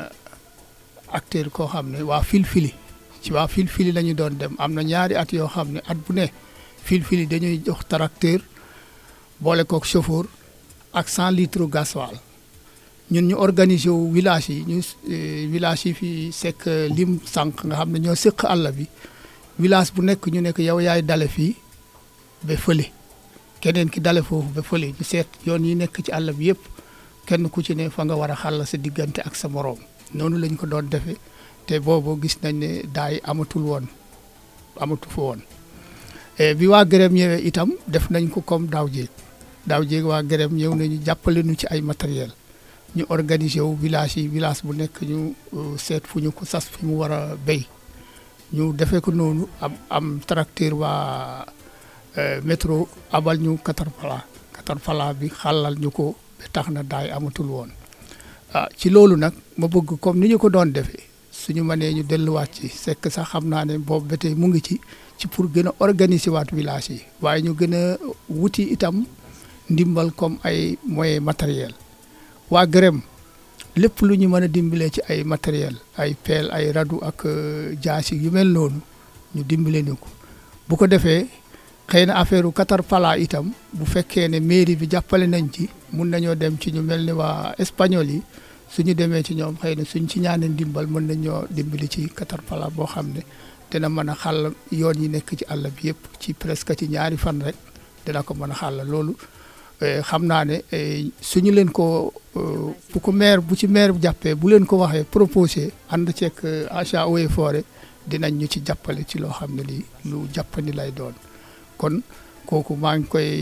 acteur koo xam ne waa filfili ci waa filfili la ñu doon dem am na ñaari at yoo xam ne at bu ne filfili dañuy jox tracteur boole kook chauffeur ak 100 litres gasoil ñun ñu organiser wu village yi ñu village yi fi sekk lim sànq nga xam ne ñoo séq àll bi village bu nekk ñu nekk yow yaay dale fii ba fële keneen ki dale foofu ba fële ñu seet yoon yi nekk ci àll bi yëpp kenn ku ci ne fa nga war a xàll sa diggante ak sa moroom noonu lañ ko doon defee te boobu gis nañ ne daay amatul woon amatu fa woon bi waa gërëm ñëwee itam def nañ ko comme daaw jéeg daaw jéeg waa gërëm ñëw nañu jàppale ñu ci ay matériel ñu organiser wu village yi village bu nekk ñu seet fu ñu ko sas fi mu war a béy ñu defee ko noonu am am tracteur waa métro abal ñu Caterpillar Caterpillar bi xàllal ñu ko ba tax na daay amatul woon ah ci loolu nag ma bëgg comme ni ñu ko doon defee suñu mënee ñu delluwaat ci sekk sax xam naa ne boobu ba tey mu ngi ci ci pour gën a organiser waat village yi waaye ñu gën a wuti itam ndimbal comme ay moyens matériel waa gërëm lépp lu ñu mën a dimbalee ci ay matériel ay pelle ay radu ak jaasi yu mel noonu ñu dimbale ni ko bu ko defee xëy na affaire Caterpillar itam bu fekkee ne mairie bi jàppale nañ ci mun nañoo dem ci ñu mel ni waa espagnol yi suñu demee ci ñoom xëy na suñ ci ñaanee ndimbal mën nañoo dimbali ci Caterpillar boo xam ne dina mën a xàll yoon yi nekk ci àll bi yëpp ci presque ci ñaari fan rek dina ko mën a xàll loolu xam naa ne suñu leen ko bu ko maire bu ci maire bu jàppee bu leen ko waxee proposé ànd ceeg achat eaux et forêt dinañ ñu ci jàppale ci loo xam ne lii lu jàppandi lay doon kon kooku maa ngi koy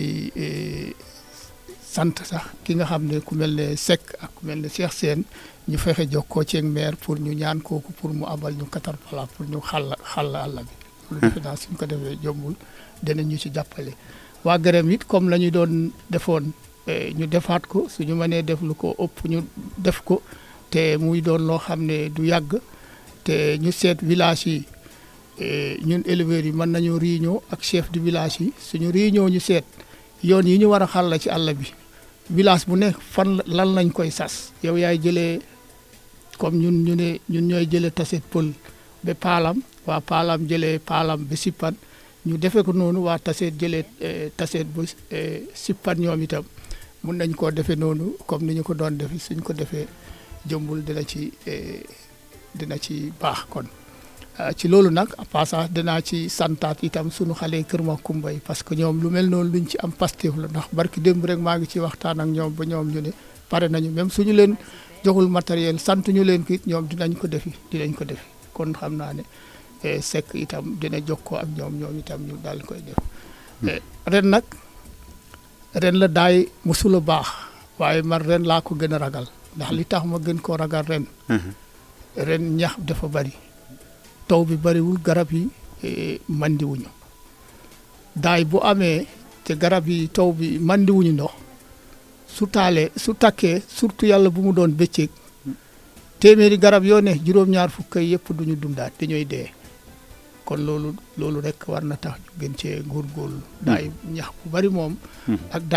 sant sax ki nga xam ne ku mel ne Seck ak ku mel ne Cheikh Sène ñu fexe jokkoo ceeg maire pour ñu ñaan kooku pour mu abal ñu Caterpillar pour ñu xàll xàll àll bi. loolu defe naa suñ ko defee jombul dinañ ñu ci jàppale. waa gërëm it comme la ñu doon defoon ñu defaat ko suñu mënee def lu ko ëpp ñu def ko te muy doon loo xam ne du yàgg te ñu seet village yi ñun éleveurs yi mën nañu réunion ak chef de village yi suñu réunion ñu seet yoon yi ñu war a xàll ci àll bi village bu ne fan lan lañ koy sas yow yaay jëlee comme ñun ñu ne ñun ñooy jëlee taset pël ba paalam waa paalam jëlee paalam ba sippan ñu defee ko noonu waa taseet jëlee taseet bu sippan ñoom itam mun nañ koo defee noonu comme ni ñu ko doon defee suñ ko defee jëmbul dina ci dina ci baax kon ci loolu nag en passant dinaa ci santaat itam sunu xale Kër Makumba yi parce que ñoom lu mel noonu luñ ci am Pastef la ndax barki démb rek maa ngi ci waxtaan ak ñoom ba ñoom ñu ne pare nañu même suñu leen joxul matériel sant ñu leen ko it ñoom dinañ ko defi dinañ ko defi kon xam naa ne Seck itam dina jokkoo ak ñoom ñoom itam ñu daal koy def ren nag ren la daay musula baax waaye man ren laa ko gën a ragal ndax li tax ma gën koo ragal ren ren ñax dafa bari taw bi bariwul garab yi mandiwuñu daay bu amee te garab yi taw bi mandiwuñu ndox su taalee su takkee surtout yàlla bu mu doon bëccëg téeméeri garab yoo ne juróom-ñaar fukk yëpp duñu dundaat dañooy dee kon loolu loolu rek war na tax ñu gën cee góorgóorlu daay ñax bu bari moom ak daay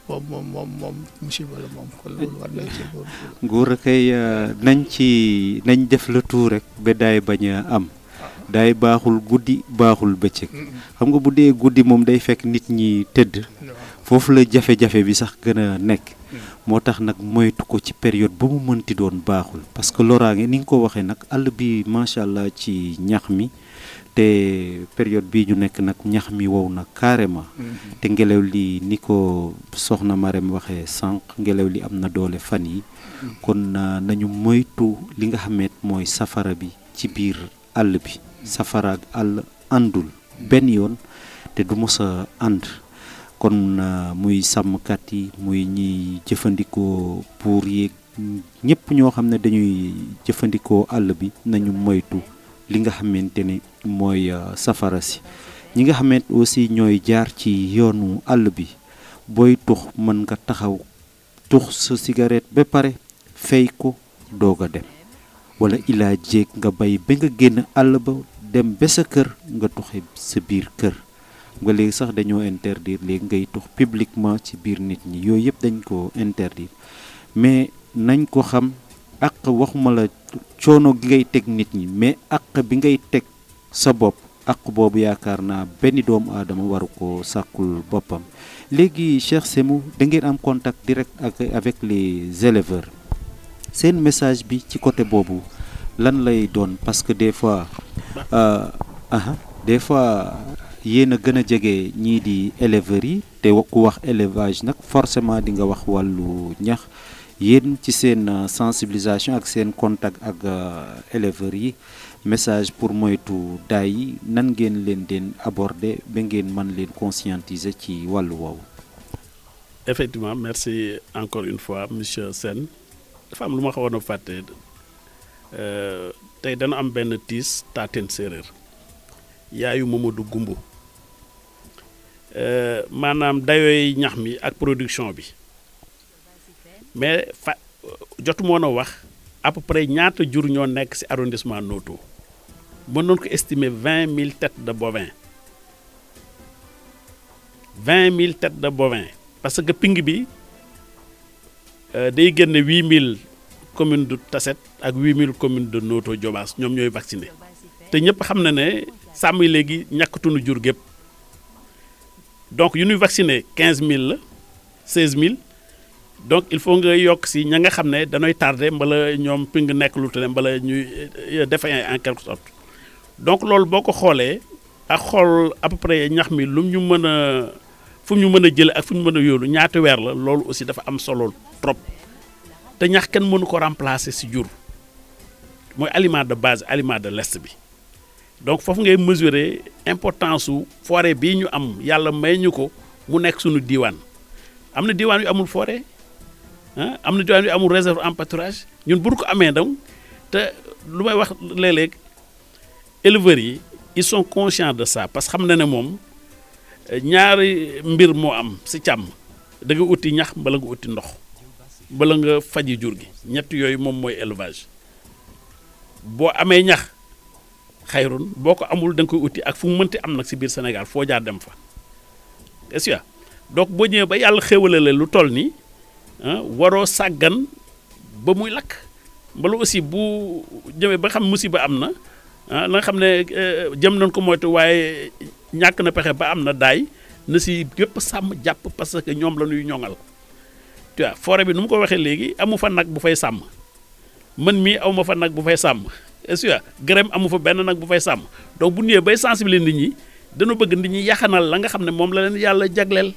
moom moom moom moom musiba la moom kon loolu war nañ ci góor nguur a kay euh, nañ ci nañ def le tout rek ba daay bañ a am daay baaxul guddi baaxul bëccëg xam nga bu dee guddi moom day fekk nit ñi tëdd foofu la jafe-jafe bi sax gën a nekk moo tax nag moytu ko ci période ba mu mënti doon baaxul parce que loraange ni nga ko waxee nag àll bi macha allah ci ñax mi te période bii ñu nekk nag ñax mi wow na carrément te ngelaw li ni ko soxna Marème waxee sànq ngelaw li am na doole fan yi kon na nañu moytu li nga xameet mooy safara bi ci biir àll bi safara ak àll àndul benn yoon te du mos a ànd kon uh, muy sàmmkat yi muy ñiy jëfandikoo pour yeeg ñëpp ñoo xam ne dañuy jëfandikoo àll bi nañu moytu li nga xamante ne mooy uh, safara si ñi nga xamante aussi ñooy jaar ci yoonu àll bi booy tux mën nga taxaw tux sa cigarette ba pare fay ko doog a dem wala ilaa jéeg nga bay ba nga génn àll ba dem ba sa kër nga tuxe sa biir kër nga léegi sax dañoo interdire léegi ngay tux publiquement ci biir nit ñi yooyu yëpp dañ ko interdire mais nañ ko xam ak waxuma la coono gi ngay teg nit ñi mais ak bi ngay teg sa bopp ak boobu yaakaar naa benn doomu aadama waru ko sàkkul boppam léegi Cheikh Semou da ngeen am contact direct ak avec les éleveurs seen message bi ci côté boobu lan lay doon parce que des fois euh, aha des fois yéen a gën a jege ñii di éleveurs yi te ku wax élevage nag forcément di nga wax wàllu ñax yéen ci seen sensibilisation ak seen contact ak éleveurs yi message pour moytu daay yi nan ngeen leen den aborder ba ngeen mën leen conscientiser ci wàllu woowu. effectivement merci encore une fois monsieur Sène dafa am lu ma xawoon a fàtte tey dana am benn tiis taateen séeréer yaayu Mamadou Gumbu maanaam dayooy ñax mi ak production bi mais fa jotu moon a wax à peu près ñaata jur ñoo nekk ci arrondissement Noto mën noon ko estimer vingt mille têtes de bovins vingt mille têtes de bovins parce que ping bi day génne huit mille communes de Tasset ak huit mille communes de Noto Diobass ñoom ñooy vacciné te ñëpp xam na ne sàmm yi léegi ñàkkatunu jur gépp donc yu ñuy vacciné quinze mille la seize mille donc il faut nga yokk si ña nga xam ne danooy tardé mbala ñoom ping nekk lu tane mbala ñuy défaillant en quelque sorte donc loolu boo ko xoolee ak xool à peu près ñax mi lu ñu mën a fu ñu mën a jële ak fu ñu mën a yóolu ñaata weer la loolu aussi dafa am solo trop te ñax kenn mënu ko remplacer si jur mooy aliment de base aliment de l'est bi donc foofu ngay mesurer importance su forêt bii ñu am yàlla may ñu ko mu nekk suñu diiwaan am na diiwaan yu amul forêt ah am na diiwaan yu amul réserve en pâturage ñun bu ko amee donc te lu may wax léeg-léeg éleveurs yi ils sont conscients de ça parce que xam na ne moom ñaari mbir moo am si càmm da nga uti ñax mbala nga uti ndox bala nga faji jur gi ñett yooyu moom mooy élevage boo amee ñax xayrun boo ko amul da nga koy uti ak fu mu mënti am nag si biir Sénégal foo jaar dem fa est-ce que donc boo ñëwee ba yàlla xéwale la lu toll nii waroo sàggan ba muy lakk mbala aussi bu jëmee ba xam musiba am na ah la nga xam ne jëm nañ ko moytu waaye ñàkk na pexe ba am na daay na si yëpp sàmm jàpp parce que ñoom la ñuy ñoŋal tu vois forêt bi nu mu ko waxee léegi amu fa nag bu fay sàmm man mii aw ma fa nag bu fay sàmm est-ce que gërëm amu fa benn nag bu fay sàmm donc bu ñëwee bay sensibiliser nit ñi dana bëgg nit ñi yaxanal la nga xam ne moom la leen yàlla jagleel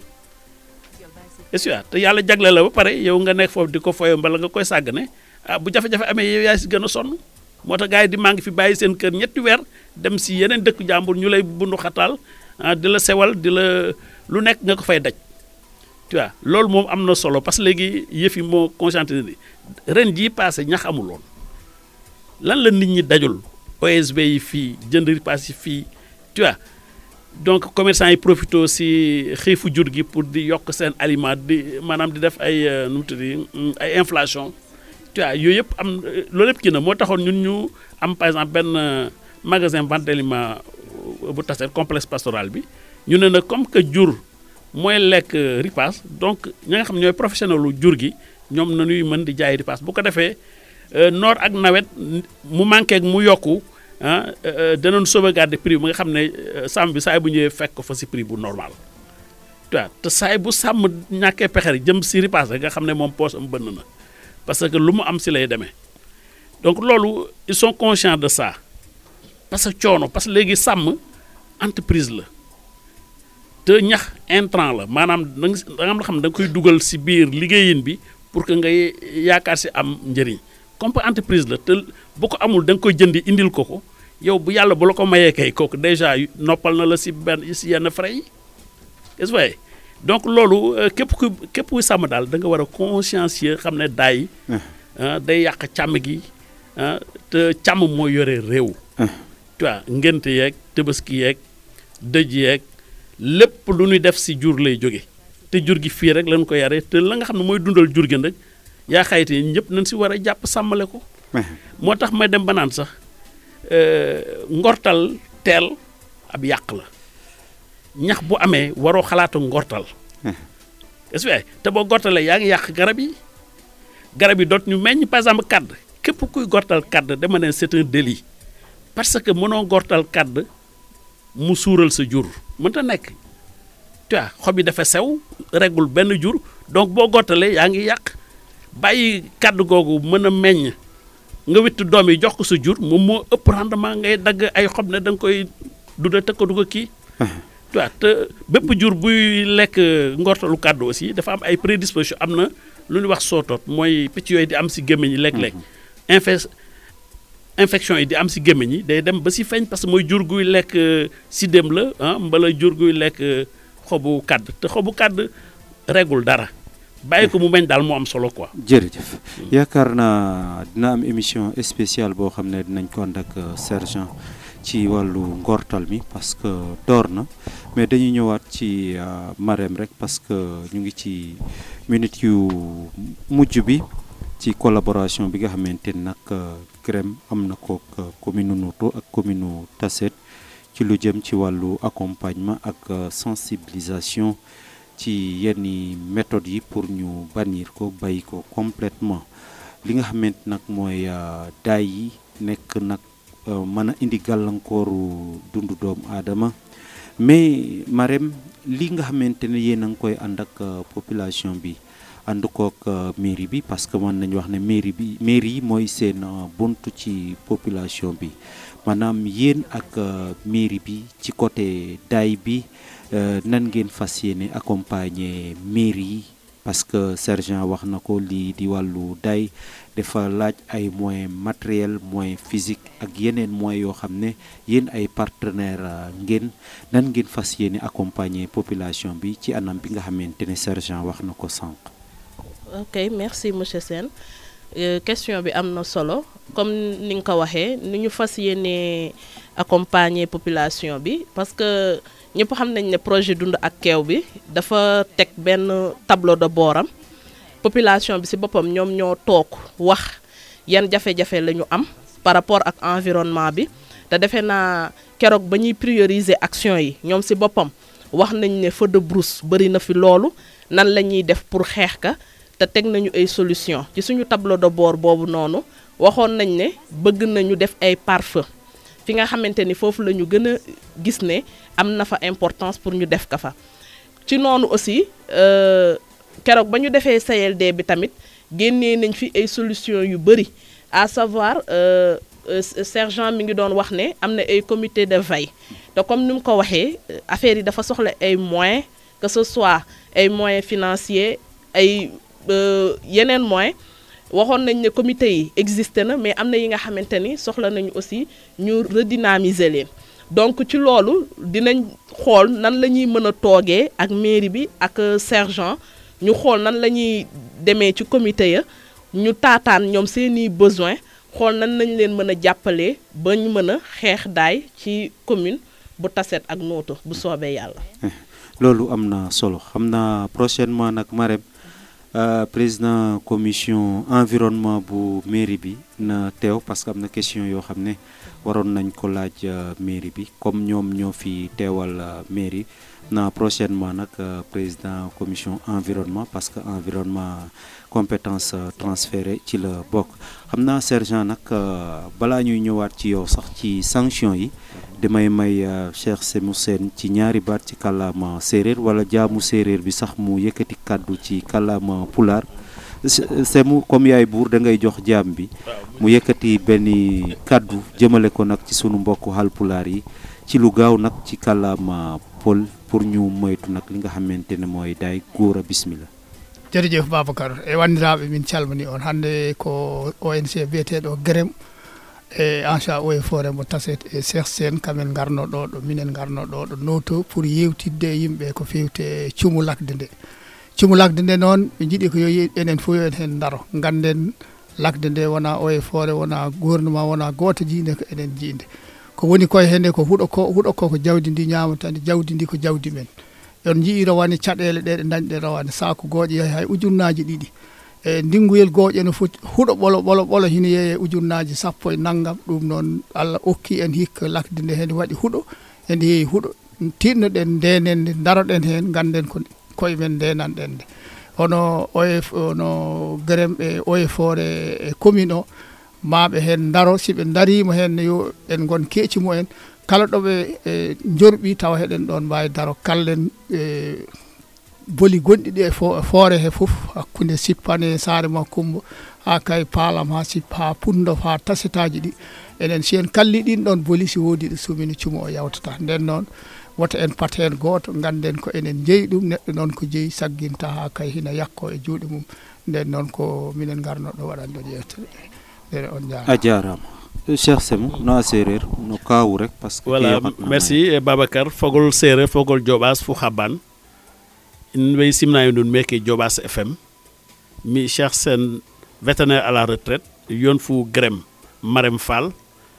est-ce que te yàlla jagleel la ba pare yow nga nekk foofu di ko foyoo mbala nga koy sàggane ah bu jafe-jafe amee yow yaa si gën a sonn moo tax gars yi di maa ngi fi bàyyi seen kër ñetti weer dem si yeneen dëkk jàmbur ñu lay bundu xataal ah di la sewal di la lu nekk nga ko fay daj tu vois loolu moom am na solo parce que léegi yëf yi moo conscientisé ren jii passé ñax amuloon lan la nit ñi dajul OSB yi fii jënd ripaas yi fii tu vois donc commerçant yi profité si xiifu jur gi pour di yokk seen aliment di maanaam di def ay nu mu tudd ay inflation tu vois yooyu yëpp am loolu yëpp kii na moo taxoon ñun ñu am par exemple benn magasin vente d'aliments bu Tasset complexe pastoral bi ñu ne nag comme que jur mooy lekk ripaas donc ñi nga xam ñooy professionnel lu jur gi ñoom nañuy mën di jaay ripaas bu ko defee noor ak nawet mu manqué ak mu yokku ah danañ sauvegarder prix bi nga xam ne sàmm bi saay bu ñëwee fekk ko fa si prix bu normal waaw te saay bu sàmm ñàkkee pexe jëm si ripaas rek nga xam ne moom poche am bënn na parce que lu mu am si lay demee donc loolu ils sont conscients de ça parce que coono parce que léegi sàmm entreprise la te ñax intrant la maanaam da nga am xam ne da nga koy dugal si biir liggéeyin bi pour que ngay yaakaar si am njëriñ comme entreprise la te bu ko amul da nga koy jëndi indil ko ko yow bu yàlla bu la ko mayee kay kooku déjà noppal na la si benn si yenn frais yi est-ce que donc loolu képp ku képp kuy sàmm daal da nga war a consciencieux xam ne daay day yàq càmm gi te càmm mooy yore réew. tu vois ngénte yeeg tëbaski yeeg dëj yeeg lépp lu ñuy def si jur lay jóge te jur gi fii rek lañ ko yare te la nga xam ne mooy dundal jur gi nag yaa xayte ñëpp nañ si war a jàpp sàmmale ko. moo tax may dem ba naan sax ngortal teel ab yàq la ñax bu amee waroo xalaatu ngortal. est-ce que te boo gortalee yaa ngi yàq garab yi garab yi doot ñu meññ par exemple kàdd képp kuy gortal kàdd dama ne c'est un délit parce que mënoo gortal kàdd mu suural sa jur mënta nekk tu vois xob yi dafa sew regul benn jur donc boo gortalee yaa ngi yàq bàyyi kàdd googu mën a meññ nga witt doom yi jox ko sa jur moom moo ëpp rendement ngay dagg ay xob ne da nga koy dunda tëkk du ko kii tu vois te bépp jur buy lekk ngortalu kàddu aussi dafa am ay prédisposition am na lu ñuy wax sootoot mooy picc yooyu di am si gémmiñ yi léeg-léeg infe infection yi di am si gémmiñ yi day dem ba si feeñ parce que mooy jur guy lekk si dem la ah mbala jur guy lekk xobu kàdd te xobu kàdd regul dara bàyyi ko mu meñ daal moo am solo quoi. jërëjëf yaakaar naa dina am émission spéciale boo xam ne dinañ ko ànd ak sergent ci wàllu ngortal mi parce que door na mais dañuy ñëwaat ci Marème rek parce que ñu ngi ci minute yu mujj bi ci collaboration bi nga xamante ni nag CREM am na ko commune Noto ak commune Tassette ci lu jëm ci wàllu accompagnement ak sensibilisation ci yenn méthodes yi pour ñu bannir ko bàyyi ko complètement li nga xamante nag mooy daay yi nekk nag mën a indi gàllankooru dundu doomu aadama mais Marème li nga xamante ne yéen a ngi koy ànd ak population bi ànd kook mairie bi parce que mën nañu wax ne mairie bi mairie yi mooy seen buntu ci population bi maanaam yéen ak mairie bi ci côté daay bi nan ngeen fas yéene accompagner mairie yi parce que sergent wax na ko lii di wàllu daay dafa laaj ay moyens matériels moyens physiques ak yeneen moyens yoo xam ne yéen ay partenaires ngeen nan ngeen fas yéene accompagner population bi ci anam bi nga xamante ne sergent wax na ko sànq. ok merci monsieur Sène question bi am na solo comme ni nga ko waxee ni ñu fas yéene accompagner population bi parce que. ñëpp xam nañ ne projet dund ak keew bi dafa teg benn tableau de booram population bi ci boppam ñoom ñoo toog wax yan jafe-jafe la ñu am par rapport ak environnement bi te defe naa keroog ba ñuy prioriser action yi ñoom ci boppam wax nañ ne feu de brousse bari na fi loolu nan la ñuy def pour xeex ka te teg nañu ay solution ci suñu tableau de bord boobu noonu waxoon nañ ne bëgg nañu def ay pare-feu fi nga xamante ni foofu la ñu gën a gis ne am na fa importance pour ñu def ka fa ci noonu aussi keroog ba ñu defee CLD bi tamit génnee nañ fi ay solution yu bëri à savoir sergent mi ngi doon wax ne am na ay comité de veille te comme ni mu ko waxee affaire yi dafa soxla ay moyens que ce soit ay moyens financiers ay yeneen moyens waxoon nañ ne comité yi existé na mais am na yi nga xamante ni soxla nañu aussi ñu redynamiser leen donc ci loolu dinañ xool nan la ñuy mën a toogee ak mairie bi ak sergent ñu xool nan la ñuy demee ci comité ya ñu taataan ñoom seeni besoin xool nan nañ leen mën a jàppalee ba ñu mën a xeex daay ci commune bu Tassette ak Noto bu soobee yàlla. loolu am na solo xam naa prochainement nag Marème président commission environnement bu mairie bi na teew parce que am na question yoo xam ne waroon nañ ko laaj mairie bi comme ñoom ñoo fi teewal mairie na prochainement nag président commission environnement parce que environnement compétence transférée ci la bokk xam naa sergent nag balaa ñuy ñëwaat ci yow sax ci sanction yi damay may Cheikh Semou Sène ci ñaari baat ci kàllaama séeréer wala jaamu séeréer bi sax mu yëkkati kàddu ci kàllaama pulaar Semou comme yaay buur da ngay jox jaam bi mu yëkkati benn kàddu jëmale ko nag ci sunu mbokku halpulaar yi ci lu gaaw nag ci kàllaama pol pour ñu moytu nag li nga xamante ne mooy daay góor a bismillah jërëjëf babacar e wanndiraaɓe min calmini on hannde ko onc biyeteeɗo grém e encha o e forêt mo taset e cheikh sen kamen garno ɗo ɗo minen garno ɗo ɗo noto pour yewtidde e yimɓe ko fewte e cumulakde nde cumulakde nde noon ɓe jiiɗi ko yo enen fof yo en heen daro ganden lakde nde wona o e forêt wona gouvernement wona gooto jiinde ko enen jiinde ko woni koye hende ko huɗo ko huɗo ko ko jawdi ndi ñamatande jawdi ndi ko jawdi men on jii rawane caɗele ɗe ɗe dañɗe rawane saku gooƴe yahi hay ujunnaji ɗiɗi e ndingoyel gooƴe no foti huɗo ɓolo ɓolo ɓolo hina yeeye ujunnaji sappo e naggam ɗum noon allah okki en hikka lakde nde hen waɗi huɗo ende heewi huɗo tinnoɗen ndenen nde daroɗen hen ganden ko koye men ndenanɗen nde hono oye ono grém e oye forêt e commune o maɓe hen daro siɓe darima hen yo en gon keeci mumen kala ɗoɓe e jorɓi tawa heɗen ɗon mbawi daro kallen e boli gonɗi ɗi e foore he fof hakkude sippane saare makkumbo ha kay paalam ha sippa ha pundof ha tasetaji ɗi enen si en kalli ɗin ɗon boli si woodi ɗo sumini cumo o yawtata nden noon woto en pat hen goto ganden ko enen jeeyi ɗum neɗɗo noon ko jeeyi sagginta ha kay hina yakko e juuɗe mum nden noon ko minen garno ɗo waɗande yewtere ene on jarama a jarama cheikh semou no a séréer no kawu rek parce que voilà merci e babacar fogol séréer fogol joɓas fo haban in way simnayi ndun meke joɓas fm mi cheikh sen vétérinaire à la retraite yon fu grém marem fall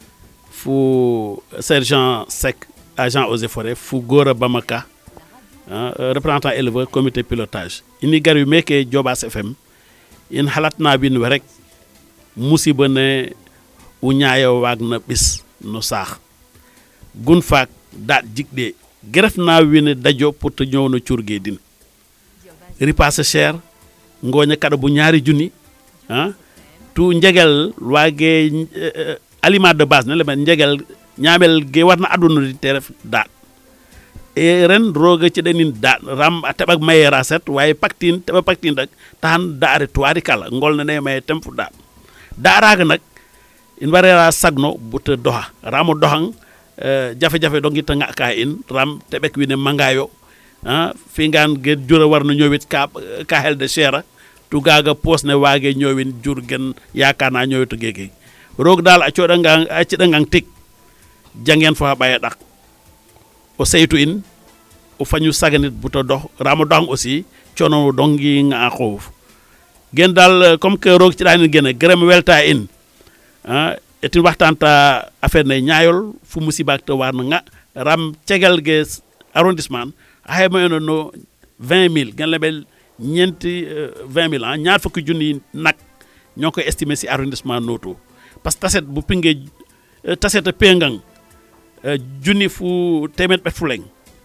fu sergent sec agent eaux et forêt fu gora bamaka uh, représentant éleveur comité pilotage ini gari meke joɓas fm in halatna bin we rek musiba ne u ñaayo waag na ɓis no saax gun faak daat jigɗe geref na wine dajo pour te ñëw no curge din ripasse cher ngooña kaɗa bu ñaari junni ah tu njegel waage uh, aliment de base ne le men njegel ñaamel ge warna aduna di te ref daat e ren roga ci denin daat ram a teɓak maye raset waye pactine teɓa pactine rek taxan daare tuwari kala ngol ne ne maye tem fu daat daaraga nak in warera sagno buta doxa ramo doxang uh, jafe-jafe dongi ta nga ka in ram teɓek wine mangayo uh, fingan ge jura warno ñowit ka ka hel de chera tu gaga pos ne wage ñowin jur gen yakana ñowitu gege roog dal a coɗangang a ciɗangang tik jangen fo ha ɓaya ɗak o seytu in o fañu saganit buta dox ramo doxang aussi cono dongi nga a xoof gen dal comme que roog ciɗanin gene grem welta in ah etin waxtanta affaire ne ñaayol fu musibaak te warna nga ram cegel ge arrondissement a xayma eno no 20 mille gen lebel ñenti 20 mille ah ñaar fukki junni nak ñoo koy estimer si arrondissement noto parce que taset bu pinge taset a pengang junni fu temet bet fuleng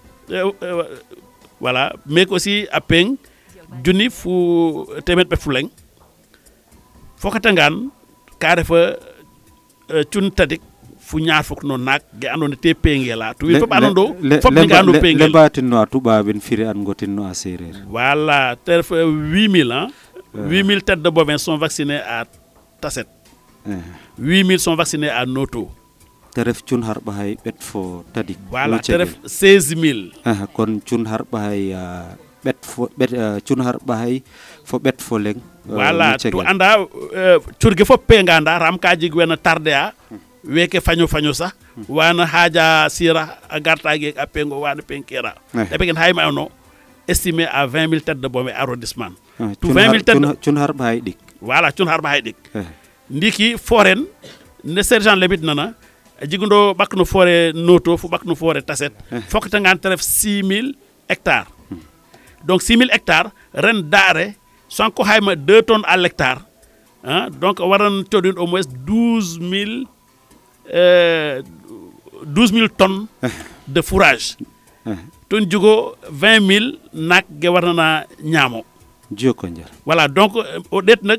voilà mais aussi a peng junni fu temet bet fuleng fokatangan ka refa cun tadik fu ñaar fuk no nak ge andone te pengela to wi fop anondo fop mi ga ando pengel lebatinno a tuɓaɓen firi an gotinno a séréer voilà te ref 8000 hein 8000 têtes de bovins sont vaccinés à Tasset 8000 sont vaccinés à Noto te ref cun harɓa hay ɓet fo tadik voilà te ref 16000 kon cun harɓa hay ɓet fo ɓet cun harɓa hay fo ɓet fo leng voilà to anda curge fop penga anda ram ka jeg wena tarde a weke faño faño sa wana haja sira a garta ge a pengo wana penkera e pegen hayma no estimé à 20 000 têtes de bombe arrondissement to 20 000 têtes cun harɓa hay ɗik voilà cun harɓa hay ɗik ndiki foren ne sergent lebit nana jigundo ɓakno forêt noto fo ɓakno forêt taset fokkatangan te ref 6000 hectares donc 6000 hectares ren daare sanko hayma 2 tonnes à l'hectare ah donc waran coodin au moins douze mille douze mille tonnes de fourrage ton jugo vingt mille naak ge warna na ñaamo joko njar voilà donc o ɗeet nag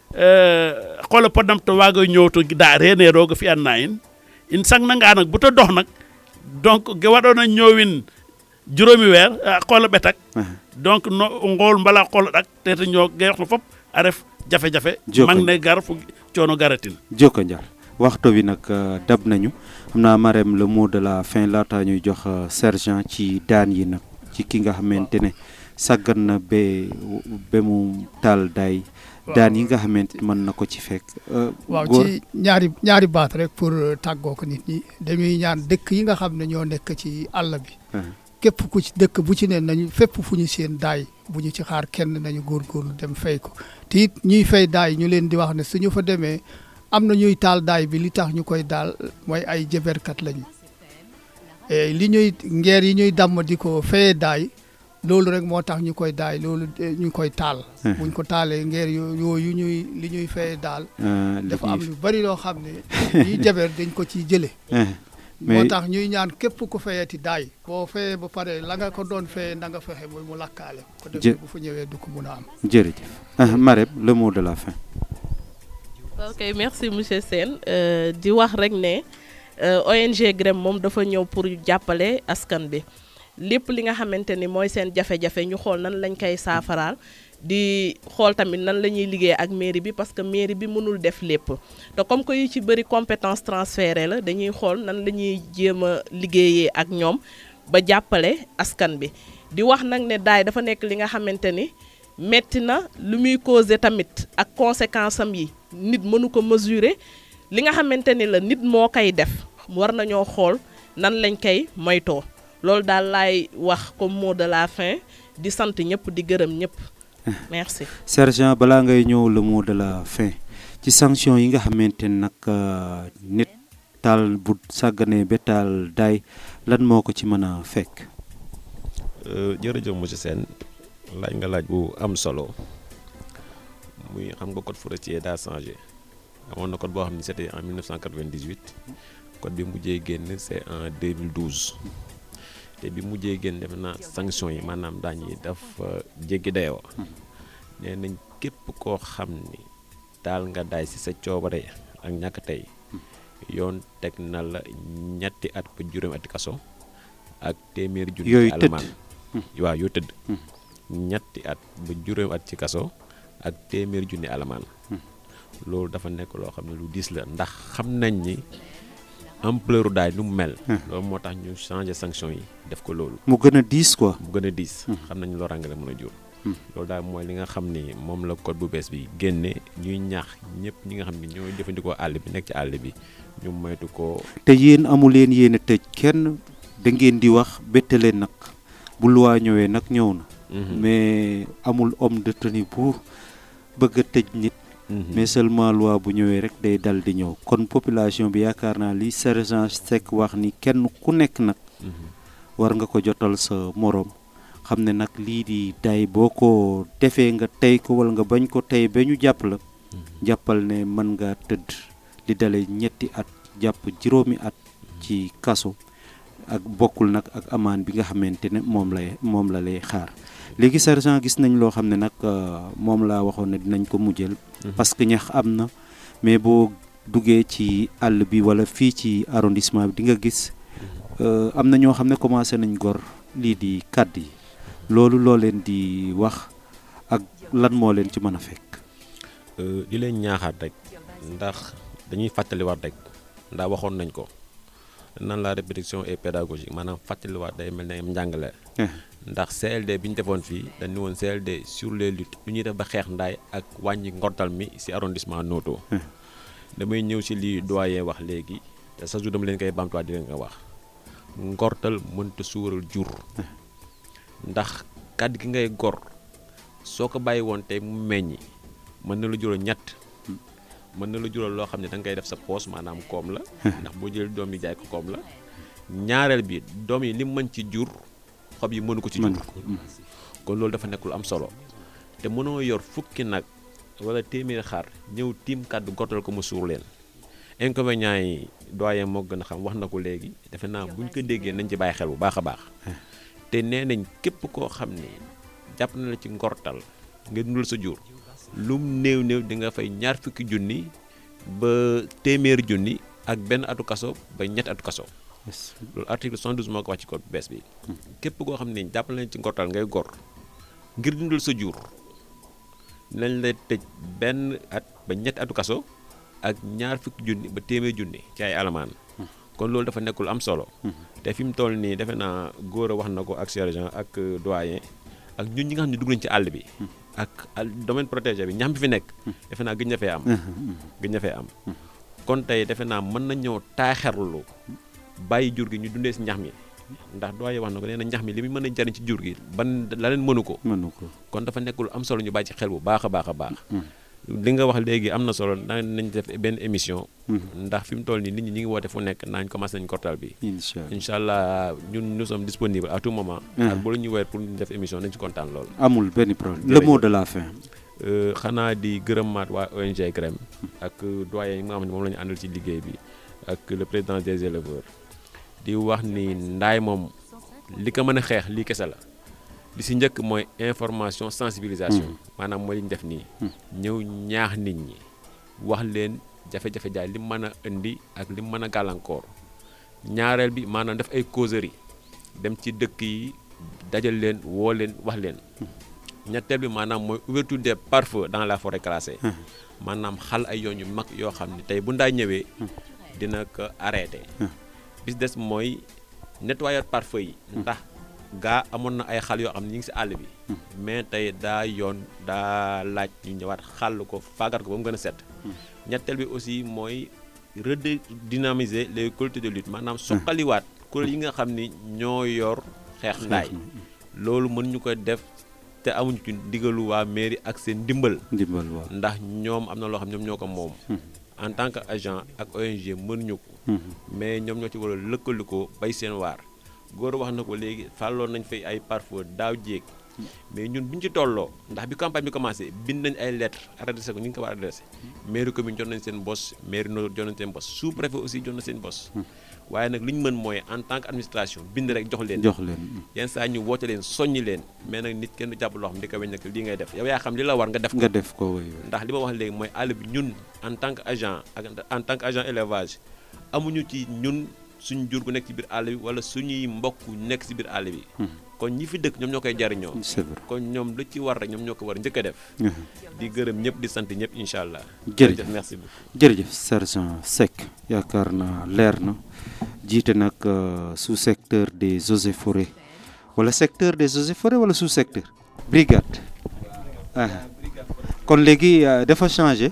xoola podnam to waaga ñowto da rene roga fi'an na in in sangnanga nag bu ta dox nag donc ge waɗoona ñoowin juróomi weer a qoola ɓetak donc no ngool mbala qoola ɗak tete ñoo ge yoqna fop a ref jafe-jafe Joko. mang ne gar fu coono garatin joko njar waxtu bi nag euh, dab nañu xam naa Marème le mot de la fin laata ñuy jox euh, sergent ci daan yi nag ci ki nga xamante ne sàggan na ba ba mu taal daay daan yi nga xamante mën na ko ci fekk euh, waaw góor ci ñaari ñaari baat rek pour tàggoo ko nit ñi dañuy ñaan dëkk yi nga xam ne ñoo nekk ci àll bi ah, képp ku ci dëkk bu ci ne nañu fépp fu ñu seen daay bu ñu ci xaar kenn nañu góorgóorlu dem fay ko te it ñuy fay daay ñu leen di wax ne suñu fa demee am na ñuy taal daay bi li tax ñu koy daal mooy ay jëberkat lañu et li ñuy ngeer yi ñuy damm di ko fayee daay loolu rek moo tax ñu koy daay loolu eh, ñu koy taal Hmm. buñ ko taalee ngeer yo- yooyu ñuy li ñuy fayee daal euh, li dafa ñuy am lu bari loo xam ne ñuy jaber dañ ko ciy jële ah, moo mais tax ñuy ñaan képp ku fayeti daay boo fayee ba pare la nga ko doon fayee na nga fexe ba mu lakkaale ko Jë- defee bu fa ñëwee du ko mun a am jërëjëf ah, Marème le mot de la fin ok merci monsieur Sène Euh, di wax rek ne euh, ONG GREM moom dafa ñëw pour jàppale askan bi lépp li nga xamante ni mooy seen jafe-jafe ñu xool nan lañ koy saafaraal di xool tamit nan la ñuy liggéey ak mairie bi parce que mairie bi mënul def lépp te comme que yu ci bëri compétence transférée la dañuy xool nan la ñuy jéem a liggéeyee ak ñoom ba jàppale askan bi di wax nag ne daay dafa nekk li nga xamante ni metti na lu muy causé tamit ak conséquence am yi nit mënu ko mesurer li nga xamante ni la nit moo koy def war nañoo xool nan lañ koy moytoo loolu daal laay wax comme mot de la fin di sant ñëpp di gërëm ñëpp merci sergent balaa ngay ñëw le mot de la fin ci sanction yi nga xamante ne nag euh, nit taal bu sàgganee ba taal daay lan moo ko ci mën a fekk Euh, jërëjëf monsieur Sène laaj nga laaj bu am solo muy xam nga code forestier daa changé amoon na code boo xam ne c'était en 1998 code bi mujjee génn c'est en 2012 te bi mujjee génn def na sanction yi maanaam daañ yi dafa jéggi dayoo nee nañ képp koo xam ni taal nga daay ci sa coobare ak ñàkk tey yoon teg na la ñetti at ba juróomi ati kaso ak téeméeri junni Yooyu ci tëdd. alamaan waaw yoo tëdd ñetti at ba juróomi at ci kaso ak téeméeri junni alamaan loolu dafa nekk loo xam ne lu diis la ndax xam nañ ni ampleur daay nu mu mel loolu moo tax ñu changer sanction yi def ko loolu mu gën a diis quoi bu gën a diis xam nañ loraange la mën a jur loolu daal mooy li nga xam ni moom la code bu bees bi génne ñuy ñaax ñëpp ñi nga xam ni ñooy jëfandikoo àll bi nekk ci àll bi ñu moytu ko te yéen amu leen yéen a tëj kenn da ngeen di wax bette leen nag bu luwaa ñëwee nag ñëw na mais amul homme de tenue bu bëgg a tëj nit mais seulement loi bu ñëwee rek day dal di ñëw kon population bi yaakaar naa li sergent Seck wax ni kenn ku nekk nag war nga ko jotal sa moroom xam ne nag lii di day boo ko defee nga tey ko wala nga bañ ko tey ba ñu jàpp la jàppal ne mën nga tëdd di dale ñetti at jàpp juróomi at ci kaso ak bokkul nag ak amaan bi nga xamante ne moom lay moom la lay xaar léegi sergent gis nañ loo xam ne nag euh, moom laa waxoon ne dinañ ko mujjël parce que ñax am na mais boo duggee ci àll bi wala fii ci arrondissement bi di nga gis euh, am na ñoo xam ne commencé nañ gor lii di kàdd yi loolu loo leen di wax ak lan moo leen ci mën a fekk Euh, di leen ñaaxaat rek ndax dañuy fàttaliwaat rek ndax waxoon nañ ko nan la répétition et pédagogique maanaam fàttaliwaat day mel ne am njàngale ndax CLD bi ñu defoon fii dañ ne woon CLD sur les luttes lu ñuy def ba xeex ndaay ak wàññi ngortal mi ci arrondissement Noto damay ñëw ci li doyen wax léegi te sa jour dama leen koy bamtuwaat di leen ko wax ngortal mënta suural jur ndax kàddu gi ngay gor soo ko bàyyi woon tey mu meññi mën na la jural ñett mën na la jural loo xam ne da nga koy def sa poos maanaam koom la ndax boo jël doom yi jaay ko koom la ñaareel bi doom yi li mu mën ci jur xob yi mënu ko ci jur mën ko kon loolu dafa nekk lu am solo te mënoo yor fukki nag wala téeméeri xar ñëw tiim kàddu gottal ko mu suur leen inconvénients yi doyen moo gën a xam wax na ko léegi defe naa bu ñu ko déggee nañ ci bàyyi xel bu baax a baax te nee nañ képp koo xam ne jàpp na la ci ngortal nga dundal sa jur lum néew néew di nga fay ñaar fukki junni ba téeméeri junni ak benn atu kaso ba ñetti atu kaso loolu article 112 moo ko wax ci code bu bees bi képp koo xam ne jàpp na la ci ngortal ngay gor ngir dundal sa jur nañ la tëj benn at ba ñetti atu kaso ak ñaar fukki junni ba téeméer junni ci ay alamaan kon loolu dafa nekkul am solo te fi mu toll nii defe naa góor a wax na ko ak sergent ak doyen ak ñun ñi nga xam ne dugg nañ ci àll bi ak domaine protégé bi ñax mi fi nekk defe naa gëj na fee am gëj na fee am kon tey defe naa mën na ñëw taaxerlu bàyyi jur gi ñu dundee si ñax mi ndax doyen wax na ko nee na ñax mi li muy mën a jariñ ci jur gi ban la leen mënu ko mënu ko kon dafa nekkul am solo ñu bàyyi ci xel bu baax a baax a baax li nga wax léegi am na solo da nañ def benn émission ndax fi mu toll nii nit ñi ñi ngi woote fu nekk naañ commencé nañ kortal bi incha allah incha allah ñun nous sommes disponibles à tout moment ak bu la ñu weer pour ñu def émission nañ ci kontaan lool amul benn problème le mot de la fin xanaa di gërëmaat waa ONG CREM ak doyen yi nga xam ne moom la ñu àndal ci liggéey bi ak le président des éleveurs di wax ni ndaay moom li ko mën a xeex lii kese la li si njëkk mooy information sensibilisation maanaam mooy li ñu def nii ñëw ñaax nit ñi wax leen jafe-jafe jaay li mën a indi ak li mën a gàllankoor ñaareel bi maanaam def ay causerie dem ci dëkk yi dajal leen woo leen wax leen ñetteel bi maanaam mooy ouverture des pare-feux dans la forêt classée maanaam xal ay yoon yu mag yoo xam ne tey bu ndaay ñëwee dina ko arrêté bis des mooy nettoyer pare-feu yi ndax gaa amoon na ay xal yoo xam ne ñu ngi si àll bi mais tey daa yoon daa laaj ñu ñëwaat xàll ko faagat ko ba mu gën a set ñetteel bi aussi mooy redynamiser les collectivités de lutte maanaam soqaliwaat kuréel yi nga xam ni ñoo yor xeex ndaay loolu mën ñu ko def te amuñu ci ndigalu waa mairie ak seen ndimbal ndimbal waaw ndax ñoom am na loo xam ñoom ñoo ko moom en tant que agent ak ONG mënuñu ko mais ñoom ñoo ci war a lëkkalikoo bay seen waar góor wax na ko léegi fàlloon nañ fay ay parfois daaw jéeg mais ñun bu ñu ci tolloo ndax bi campagne bi commencé bind nañ ay lettres adressé ko ñu ngi ko war a adressé mairie commune jot nañ seen bos mairie no jot nañ seen bos sous préfet aussi jot na seen bos waaye nag li ñu mën mooy en tant que administration bind rek jox leen jox leen yenn saa ñu woote leen soññi leen mais nag nit kenn du jàpp loo xam di ko weñ nag lii ngay def yow yaa xam li la war nga def ko nga def ko woy ndax li ma wax léegi mooy àll bi ñun en tant que agent ak en tant que agent élevage amuñu ci ñun suñu jur gu nekk ci biir àll bi wala suñuy mbokk nekk ci biir àll bi kon ñi fi dëkk ñoom ñoo koy jariñoo c'est vrai kon ñoom lu ci war rek ñoom ñoo ko war njëkk a def di gërëm ñëpp di sant ñëpp incha allah jërëjëf merci beaucoup jërëjëf sergent Seck yaakaar na leer na jiite nag sous secteur des eaux et forêts wala secteur des eaux et forêts wala sous secteur brigade ah kon léegi dafa changé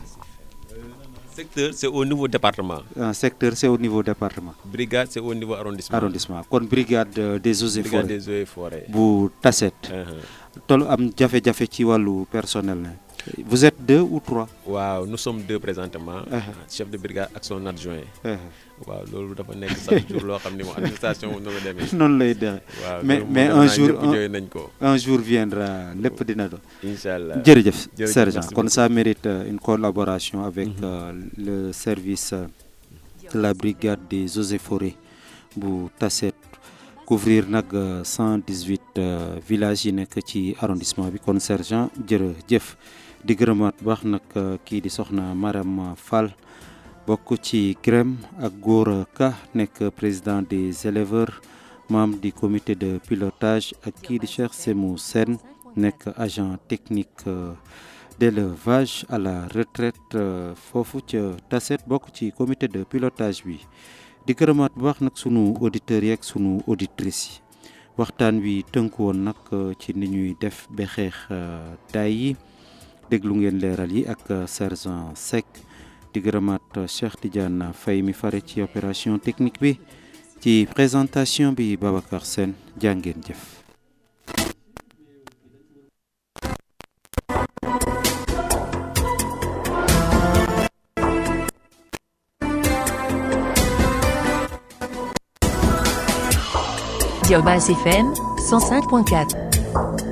secteur c'est au niveau département ah secteur c'est au niveau département brigade c'est au niveau arrondissement arrondissement kon brigade des eaux et brigade forêts des eaux et forêts bu Tassette tol am jafe-jafe ci wàllu personnel ne vous êtes deux ou trois waaw nous sommes deux présentement Uh-huh. chef de brigade ak son adjoint Eh, waaw loolu dafa nekk chaque jour loo xam ni moom administration moom noonu la demee noonu lay dexe waaw mais loolu mais moom un defe naa jour ñëpp un- jooy nañ ko un jour viendra lépp dina doon incha allah jërëjëf Jërëjëf, sergent merci kon ça mérite euh, une collaboration avec euh, le service euh, de la brigade des eaux et forêts bu Tassette couvrir nag euh, 118 euh, villages yi nekk ci arrondissement bi kon sergent jërëjëf di gërëmaat baax nag euh, kii di soxna Maram Fall bokk ci CREM ak Gora Ka nekk président des éleveurs membre du comité de pilotage ak kii di Cheikh Semou Sène nekk agent technique euh, d'élevage à la retraite euh, foofu ca Tassette bokk ci comité de pilotage bi di gërëmaat bu baax nag sunu auditeurs yi ak sunu auditrices yi waxtaan wi tënku woon nag euh, ci ni ñuy def ba xeex euh, daay yi déglu ngeen leeral yi ak euh, sergent Seck di gërëmaat euh, Cheikh Tidiane Faye mi fare ci opération technique bi ci présentation bi Babacar Sène jàngeen jëf Diobas FM 105.4.